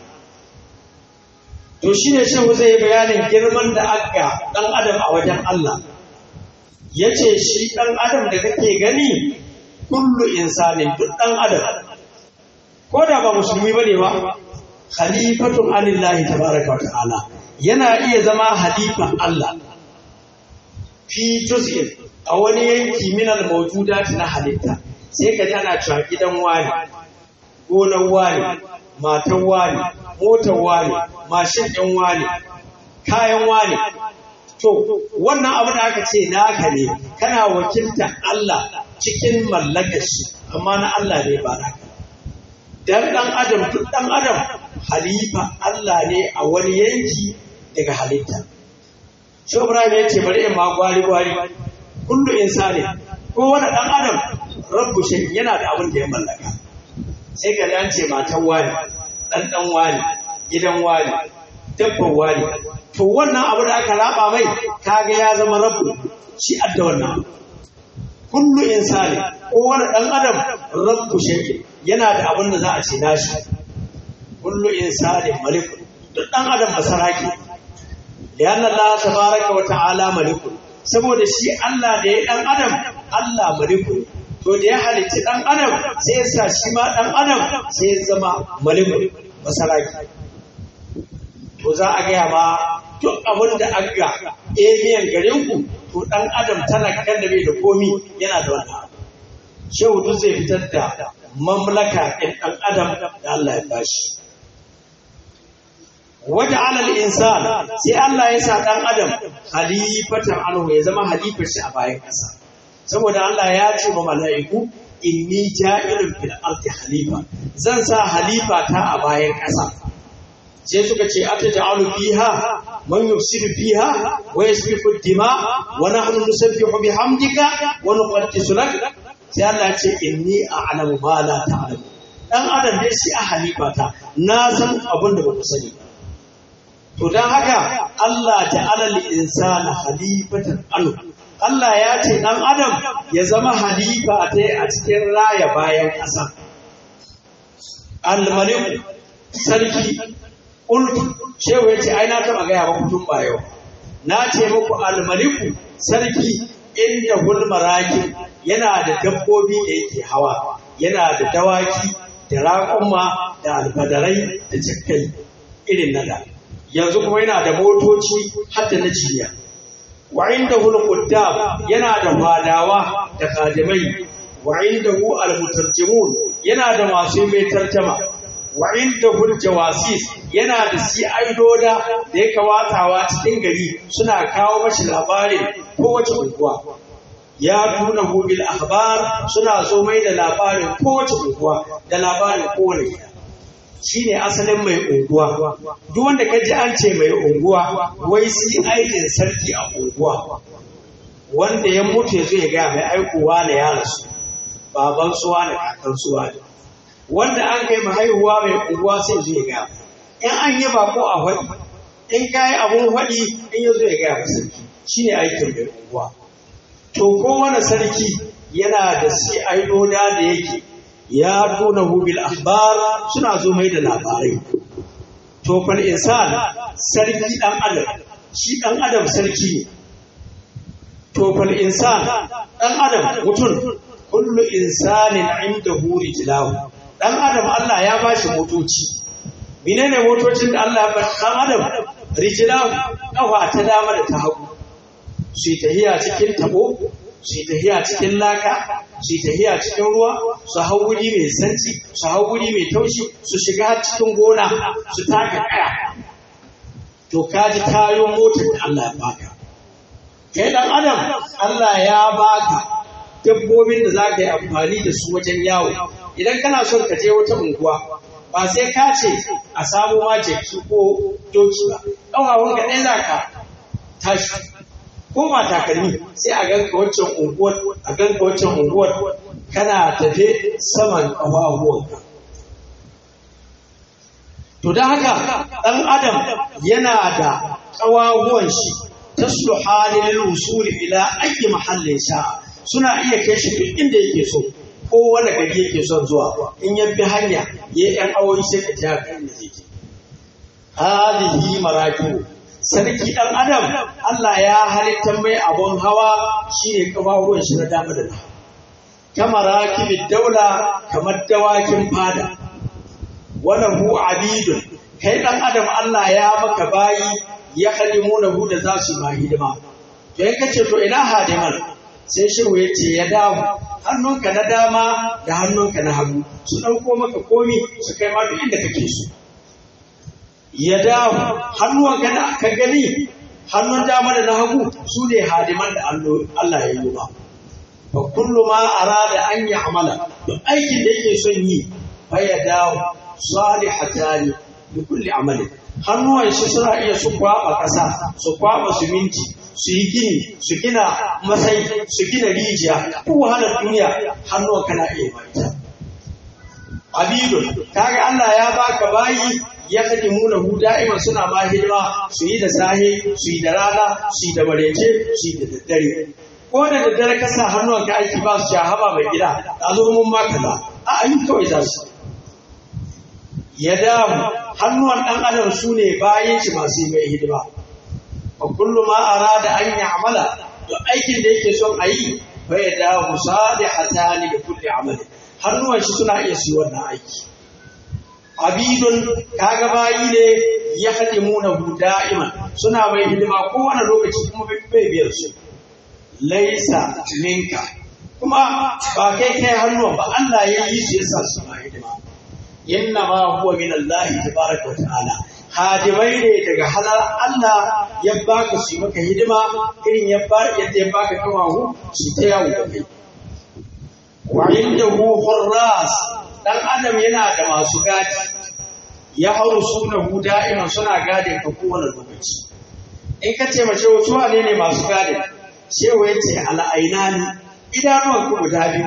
to shi ne shehu zai bayanin girman da aka ɗan adam a wajen Allah ya ce shi ɗan adam da kake gani kullu insanin duk ɗan adam ko da ba musulmi ba ne ba khalifatun alillahi tabaraka wa ta'ala yana iya zama halifan Allah fi juz'in a wani yanki min al-mawjudat na halitta sai ka ji ana cewa gidan wani gonar wani matan wani motar wani mashin ɗin wani kayan wani to wannan abu da aka ce naka ne kana wakiltar Allah cikin mallakar shi amma na Allah ne ba naka dan dan adam duk dan adam halifa Allah ne a wani yanki daga halitta shi Ibrahim ya ce bari in ma gwari gwari kullu insani ko wani dan adam rabbu shi yana da abin da ya mallaka sai ka an ce matan wani dan dan wani gidan wani dabban wani to wannan abu da aka raba mai kaga ya zama rabbu shi adda wannan kullu insani ko wani dan adam rabbu shay'in yana da abin da za a ce nashi kullu insani malik duk dan adam basaraki lianna Allah tabaraka wa ta'ala malik saboda shi Allah da ya dan adam Allah malik to da ya halitta dan adam sai ya sa shi ma dan adam sai ya zama malik basaraki to za a gaya ma duk abin da an ga emiyan garin ku to dan adam talakan da bai da komi yana da wannan shehu duk zai fitar da mamlaka ɗin ɗan adam da Allah ya bashi waje alal insan sai Allah ya sa ɗan adam halifatan anhu ya zama halifar shi a bayan ƙasa saboda Allah ya ce wa mala'iku inni ja'ilun fil ardi halifa zan sa halifa ta a bayan ƙasa sai suka ce ata ja'alu fiha man yufsidu fiha wa yasfiku dima wa nahnu nusabbihu bihamdika wa nuqaddisu lak sai Allah ya ce inni a'lamu ma la ta'lamu dan adam dai shi a halifata na san abin da ba ku sani to dan haka Allah ta'ala lil insana halifatan anhu Allah ya ce dan adam ya zama halifa ta a cikin raya bayan ƙasa al-malik sarki qultu shehu yace ai na taba ga ya ba tun ba yau na ce muku al-maliku sarki inda hulmaraki yana da dabbobi da yake hawa yana da dawaki da raƙumma da alfadarai da jakkai irin na da yanzu kuma yana da motoci har da na jiya wa inda hulquddam yana da fadawa da kadimai wa inda hu almutarjimun yana da masu mai tarjama wa inda hul jawasis yana da si'aidoda da ya kawatawa cikin gari suna kawo mashi labarin kowace unguwa ya tuna bil akhbar suna zo mai da labarin kowace unguwa da labarin kowane gida shine asalin mai unguwa duk wanda ka ji an ce mai unguwa wai si aikin sarki a unguwa wanda ya mutu ya zo ya gaya mai aikowa na ya rasu baban suwa da kakan suwa ne wanda an kai mahaihuwa mai unguwa sai zo ya gaya in an yi bako a faɗi in ka yi abun faɗi in ya zo ya gaya sarki shine aikin mai unguwa to kowane sarki yana da si aidoda da yake ya tuna bil akhbar suna zo mai da labarai to fal insan sarki dan adam shi dan adam sarki ne to fal insan dan adam mutum kullu insanin indahu rijlahu dan adam Allah ya bashi motoci menene motocin da Allah ya bashi dan adam rijlahu kafa ta dama da ta hagu su yi tahiya cikin tabo su yi tahiya cikin laka su yi tahiya cikin ruwa su hau wuri mai sanci su hau wuri mai taushi su shiga cikin gona su taka kaya to kaji tayon motar da Allah ya baka kai dan adam Allah ya baka dabbobin da za ka yi amfani da su wajen yawo idan kana son ka je wata unguwa ba sai ka ce a samu ma jeki ko doki ba ƙawawun ka ɗaya za ka tashi ko ba takalmi sai a ganka waccan unguwar a ganka waccan unguwar kana tafe saman ƙafafuwanka to da haka ɗan adam yana da ƙawahuwan shi ta su halin usuli ila ayi mahallin sha suna iya kai shi duk inda yake so ko wani gari yake son zuwa in ya bi hanya ya yi ‘yan awoyi sai ka ja kan da yake halihi marakibu sarki ɗan adam Allah ya halitta mai abun hawa shine ƙawahuwan shi na dama da na kama rakibin daula kamar dawakin fada walahu abidun kai dan adam Allah ya maka bayi ya khadimuna hu da za su ma hidima to in kace to ina hadiman sai shiru yace ya dawo hannunka na dama da hannunka na hagu su dauko maka komi su kai ma duk inda kake so ya dawo hannunka da ka gani hannun dama da na hagu su ne hadiman da Allah ya yi ba fa kullu ma arada an ya'mala duk aikin da yake son yi fa ya dawo salihatani bi kulli amali hannuwan shi suna iya su kwaba kasa su kwaba siminti su yi gini su gina masai su gina rijiya ko wahalar duniya hannuwan kana iya mata abidun kaga Allah ya baka bayi ya kaji muna hu da'iman suna ma hidima su yi da sahe su yi da rana su yi da marece su yi da daddare ko da daddare ka sa hannuwan ka aiki ba su haba mai gida a zo mun ma kaza a ayi kawai za su ya damu hannuwan ɗan adam su ne bayan shi masu mai hidima wa kullum ma arada an yi amala to aikin da yake son a yi fa ya damu salihatan da kulli amali hannuwan shi suna iya su wannan aiki abidun kaga bayi ne ya hadimuna hu da'iman suna mai hidima kowane lokaci kuma bai biyar su laisa minka kuma ba kai kai hannuwan ba Allah ya yi su yasa su ma hidima inna ma huwa min Allah tabaraka wa ta'ala hadimai ne daga halar Allah ya baka su maka hidima irin ya ba yadda ya baka kawahu su ta yawo da kai wa indahu hurras dan adam yana da masu gadi ya hauru sunahu da'iman suna gadin ka kowane lokaci in ka ce mace wasu wane ne masu gadin shewa ya ce al'ainani idanuwan ku guda biyu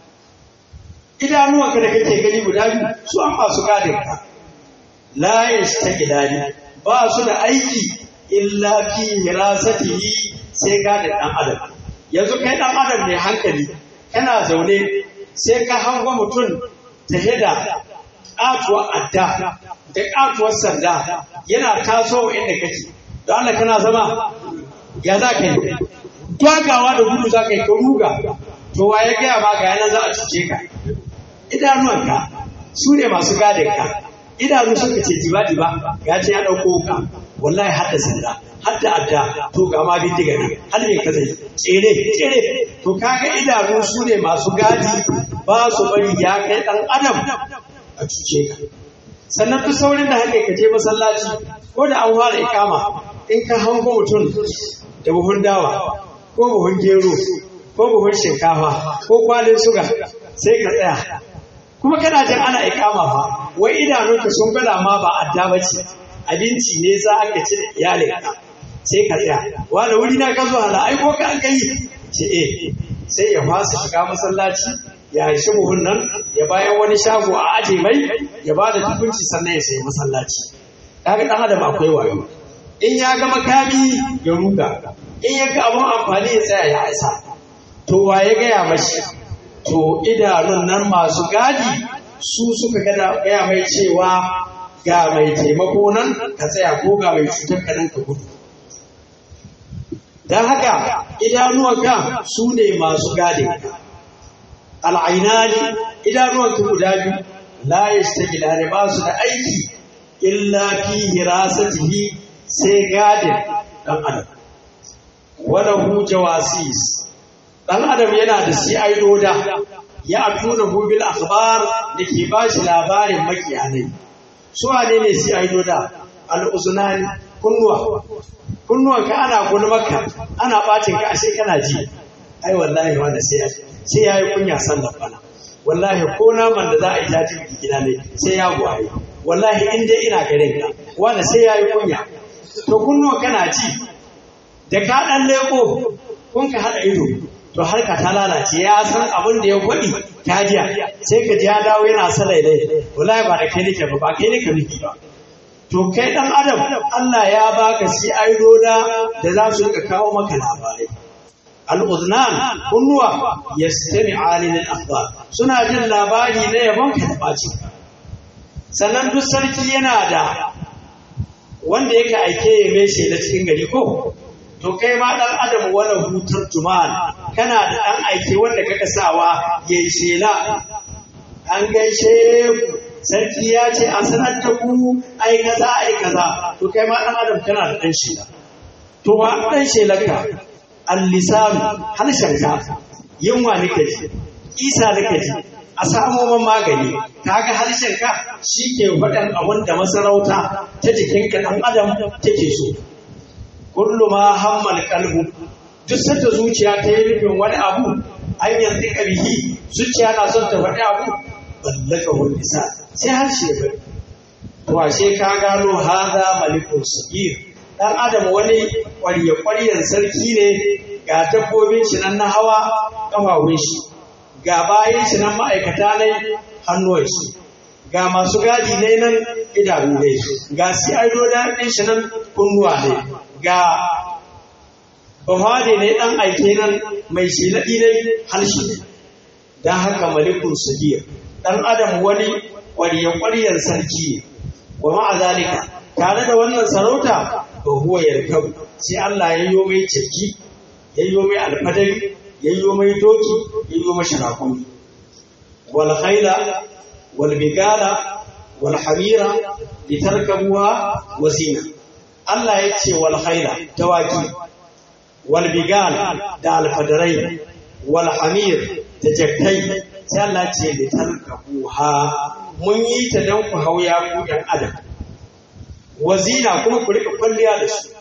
idanuwanka da kake gani guda biyu su an masu gadin ka la yastaqidani ba su da aiki illa fi hirasatihi sai gadin dan adam yanzu kai dan adam ne hankali kana zaune sai ka hango mutum ta hida katuwar adda da katuwar sanda yana taso inda kake don Allah kana zama ya za ka yi twagawa da gudu za ka yi ka ruga to wa ya gaya ma ga yanar za a cuce ka idanuwanka su ne masu gadin ka idanu suka ce diba diba ya ce ya ɗauko ka wallahi hadda sanda hadda adda to ga ma bindiga ne har ne ka zai tsere tsere to kaga idanu su ne masu gadi ba su bari ya kai ɗan adam a cuce ka sannan duk saurin da haka ka je masallaci ko da an fara ikama in ka hango mutum da buhun dawa ko buhun gero ko buhun shinkafa ko kwalin suga sai ka tsaya kuma kana jin ana ikama fa wai idanunka sun gwada ma ba adda ba ce abinci ne za ka ci da iyalinka sai ka tsaya wani wuri na ka zo hala ai ko ka an kai ce eh sai ya fasa shiga masallaci ya shi buhun nan ya bayan wani shago a aje mai ya ba da tukunci sannan ya sayi masallaci kaga dan adam akwai wayo in ya ga makami ya ruga in ya ga abun amfani ya tsaya ya isa to wa ya gaya mashi to idanun nan masu gadi su suka gaya mai cewa ga mai taimako nan ka tsaya ko ga mai cutar ka nan ka gudu don haka idanuwanka su ne masu gadin al'ainani idanuwanka guda biyu la yastagila ne ba su da aiki illa fi hirasatihi sai gadin dan adam wala hu jawasis dan adam yana da si'aidoda ya atuna hu bil akhbar da ke ba shi labarin makiyanai su wane ne si'aidoda al uzunani kunnuwa kunnuwan ka ana gulmaka ana bacin ka ashe kana ji ai wallahi wanda sai sai yayi kunya sallar bana wallahi ko naman da za a yi tafi gida ne sai ya gwaye wallahi in dai ina garin ka wanda sai yayi kunya to kunnuwa kana ji da ka ɗan leko kun ka haɗa ido to harka ta lalace ya san abin da ya faɗi ta jiya sai ka ji ya dawo yana sa lailai wallahi ba da kai nake ba ba kai nake miki ba to kai dan adam Allah ya baka shi aidoda da za su rika kawo maka labarai al-uznan kunnuwa yastami'ani lil akhbar suna jin labari na yabon ka da baci sannan duk sarki yana da wanda yake aike ya mai shela cikin gari ko to kai ma dan adam wala hutar juman kana da dan aike wanda kaka sawa yayi shela an gaishe ku sarki ya ce a sanar da ku ai kaza ai kaza to kai ma dan adam kana da dan shela to wa dan shelarka al-lisan halshen ka yunwa nake ji isa nake ji a samo man magani kaga harshen ka shi ke faɗan abin da masarauta ta jikinka ɗan adam take so kullu ma hammal qalbu duk sanda zuciya ta yi nufin wani abu an yanzu ƙarhi zuciya na son ta faɗi abu ballaka wani bisa sai harshe ya bari to ashe ka gano haza malikun sagir dan adam wani ƙwarya ƙwaryan sarki ne ga dabbobin shi nan na hawa ƙafafun shi ga bayan shi nan ma'aikata ne hannuwan shi ga masu gadi ne nan idanu ne ga si aido da ɗin shi nan kunnuwa ne ga bahade ne ɗan aike nan mai shilaɗi ne harshe ne don haka malikun sagir ɗan adam wani ƙwarya-ƙwaryar sarki ne wa ma'azalika tare da wannan sarauta ba huwa yarkab sai Allah ya yi mai ciki ya yi mai alfadari ya yi mai doki ya yi mai sharakuni wal khaila wal bigala wal hamira litarkabuha wa zina Allah ya ce wal khaila dawaki wal bigala da alfadarai wal hamir da jakkai sai Allah ce litarkabuha mun yi ta dan ku hauya ku dan adam wazina kuma ku rika kwalliya da su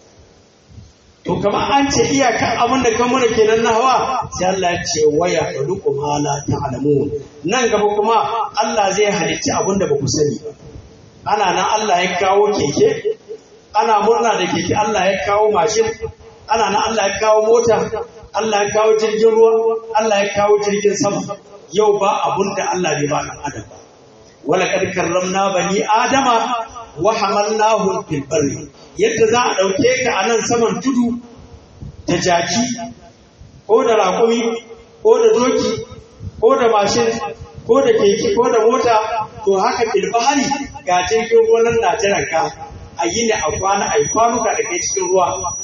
to kamar an ce iyakan abin da kan mana kenan na hawa sai Allah ya ce waya khuluqu ma la ta'lamun nan gaba kuma Allah zai halicci abin da ba ku sani ba ana nan Allah ya kawo keke ana murna da keke Allah ya kawo mashin ana nan Allah ya kawo mota Allah ya kawo jirgin ruwa Allah ya kawo jirgin sama yau ba abun da Allah bai ba dan adam ba wala kad karramna bani adama wa hamalnahum fil barri yadda za a dauke ka a nan saman tudu da jaki ko da raƙumi ko da doki ko da mashin ko da keke ko da mota to haka fil bahari ga jirgin ruwan na jiran ka a yi ne a kwana a yi kwanuka da kai cikin ruwa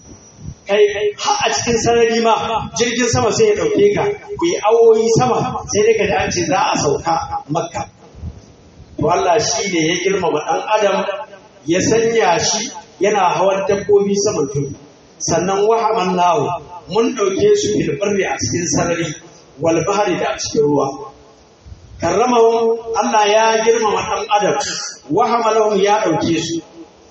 kai har a cikin sarari ma jirgin sama sai ya dauke ka ku yi awoyi sama sai dai ka ji an ce za a sauka makka to Allah shi ne ya girmama ɗan adam ya sanya shi yana hawan dabbobi saman tudu sannan wahaman nawo mun ɗauke su filbarri a cikin sarari wal bahari da a cikin ruwa karramawan Allah ya girmama ɗan adam wahamalahum ya ɗauke su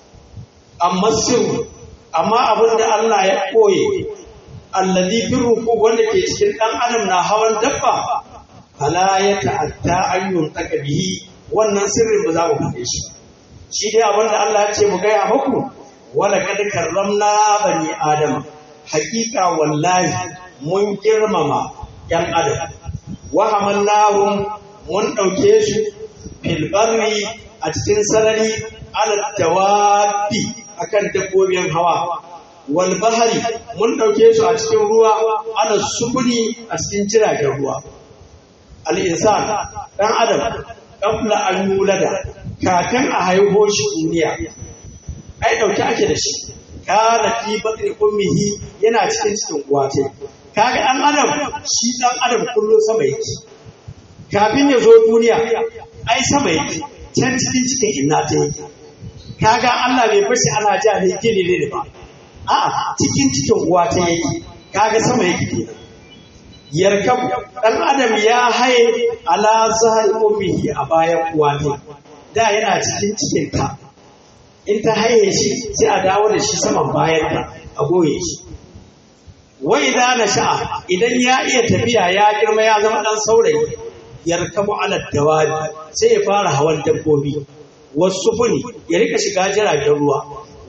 amma sirru amma abin da Allah ya ɓoye allazi bin ruku wanda ke cikin ɗan adam na hawan dabba fala ya ta'atta ayyun bihi wannan sirrin ba za mu faɗe shi shi dai abin da Allah ya ce mu gaya muku wala kad karramna bani adam haƙiƙa wallahi mun girmama yan adam wa hamalnahum mun ɗauke su fil barri a cikin sarari ala dawabi akan dabbobin hawa wal bahari mun ɗauke su a cikin ruwa ala subuni a cikin jiragen ruwa al insan dan adam qabla an yulada kafin a haihuwar shi duniya ai dauke ake da shi kana fi batni ummihi yana cikin cikin uwa ce kaga dan adam shi dan adam kullum sama yake kafin ya zo duniya ai sama yake can cikin cikin inna ta yake kaga Allah bai fashi ana ja ne gini ne ba a'a cikin cikin uwa ta yake kaga sama yake kenan yarkab dan adam ya haye ala zahar ummihi a bayan uwa ne da yana cikin cikin ta in ta haye shi sai a dawo da shi saman bayan ta a goye shi wai da na sha'a idan ya iya tafiya ya girma ya zama dan saurayi yarkabu ala dawabi sai ya fara hawan dabbobi wasu funi ya rika shiga jiragen ruwa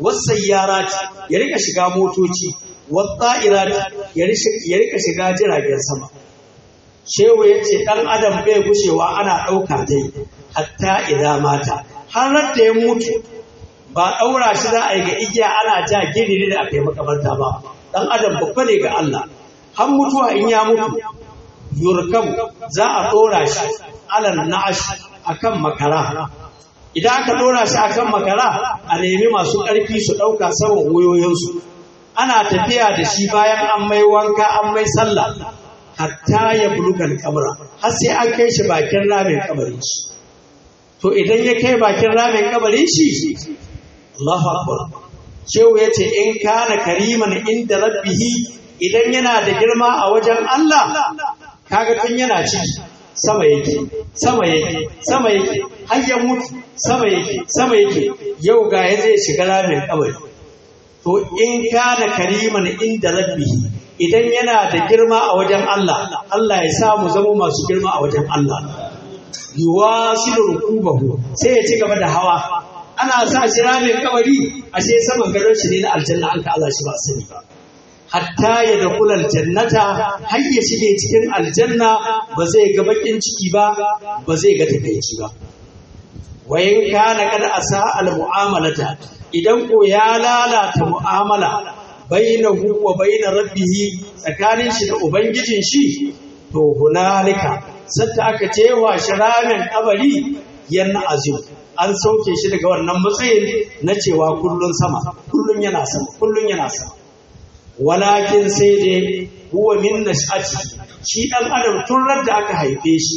wasayyarati ya rika shiga motoci wasa'irati ya rika shiga jiragen sama shehu ya ce ɗan adam bai gushewa ana ɗauka dai hatta idan mata har da ya mutu ba ɗaura shi za a yi ga igiya ana ja gini da aka yi makabarta ba ɗan adam babba ne ga Allah har mutuwa in ya mutu yurkam za a ɗora shi alal na'ash akan makara idan aka ɗora shi akan makara a nemi masu ƙarfi su ɗauka saman wuyoyinsu ana tafiya da shi bayan an mai wanka an mai sallah hatta ya bulugan kabra har sai an kai shi bakin ramin kabarin shi to idan ya kai bakin ramin kabarin shi Allahu akbar shehu yace in kana kariman inda rabbihi idan yana da girma a wajen Allah kaga tun yana ciki sama yake sama yake sama yake har ya mutu sama yake sama yake yau ga ya zai shiga ramin kabari to in kana kariman inda rabbihi idan yana da girma a wajen Allah Allah ya sa mu zama masu girma a wajen Allah yuwasilu rukubahu sai ya ci gaba da hawa ana sa shi ramin kabari ashe saman gadon shi ne na aljanna an ka Allah shi ba sani ba hatta ya da kulal jannata har ya shige cikin aljanna ba zai ga bakin ciki ba ba zai ga takaici ba wayan kana kada asa al mu'amalata idan ko ya lalata mu'amala bainahu wa bain rabbih tsakanin shi da ubangijin shi to hunalika sadda aka cewa shi ramin kabari yan azim an sauke shi daga wannan matsayin na cewa kullun sama kullun yana sama kullun yana sama walakin sai dai huwa min nash'ati shi dan adam tun da aka haife shi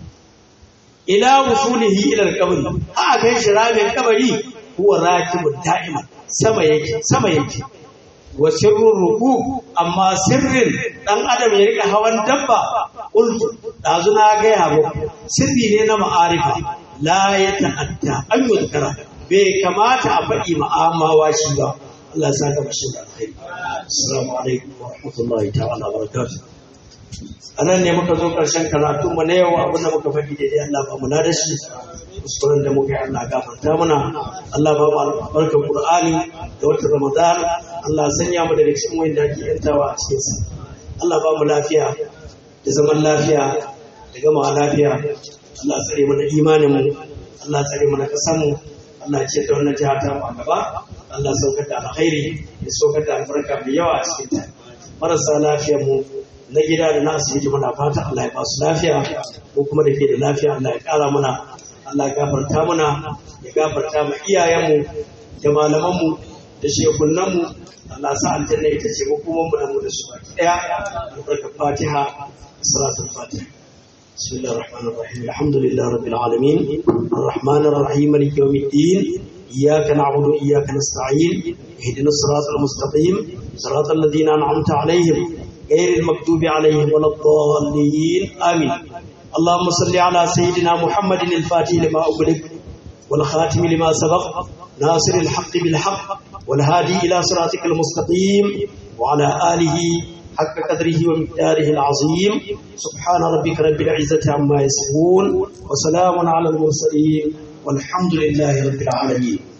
ila wusulihi ila al-qabri a kai shi ramin kabari huwa rakibud da'iman sama yake sama yake wa sirrun ruku amma sirrin dan adam ya rika hawan dabba qultu dazu na ga yabo sirri ne na ma'arifa la ya ta'atta an yuzkara bai kamata a faɗi ma'amawa shi ba Allah ya saka mashi da alkhairi assalamu alaikum wa rahmatullahi ta'ala wa barakatuh anan ne muka zo karshen karatu mu na yau abinda muka faɗi daidai Allah ba mu na da shi kuskuren da muka yi Allah gafarta mana Allah ba mu albarkar Qur'ani da wata Ramadan Allah sanya mu daga cikin wanda ake yantawa a cikin sa Allah ba mu lafiya da zaman lafiya da gama lafiya Allah tsare mana imanin mu Allah tsare mana kasan mu Allah ce da wannan jiha ta mu a gaba Allah saukar da alkhairi ya saukar da albarka mai yawa a cikin ta marasa lafiyar mu na gida da na asibiti muna fata Allah ya ba su lafiya ko kuma da ke da lafiya Allah ya kara mana Allah ya gafarta mana ya gafarta mu iyayenmu da malamanmu da shekunanmu Allah sa aljanna ita ce hukumar mu da mu da su baki daya albarka fatiha salatul fatiha بسم الله الرحمن الرحيم الحمد لله رب العالمين الرحمن الرحيم مالك يوم الدين إياك نعبد وإياك نستعين اهدنا الصراط المستقيم صراط الذين أنعمت عليهم غير المكتوب عليهم ولا الضالين آمين اللهم صل على سيدنا محمد الفاتح لما أغلق والخاتم لما سبق ناصر الحق بالحق والهادي إلى صراطك المستقيم وعلى آله حق قدره ومقداره العظيم سبحان ربك رب العزة عما يصفون وسلام على المرسلين والحمد لله رب العالمين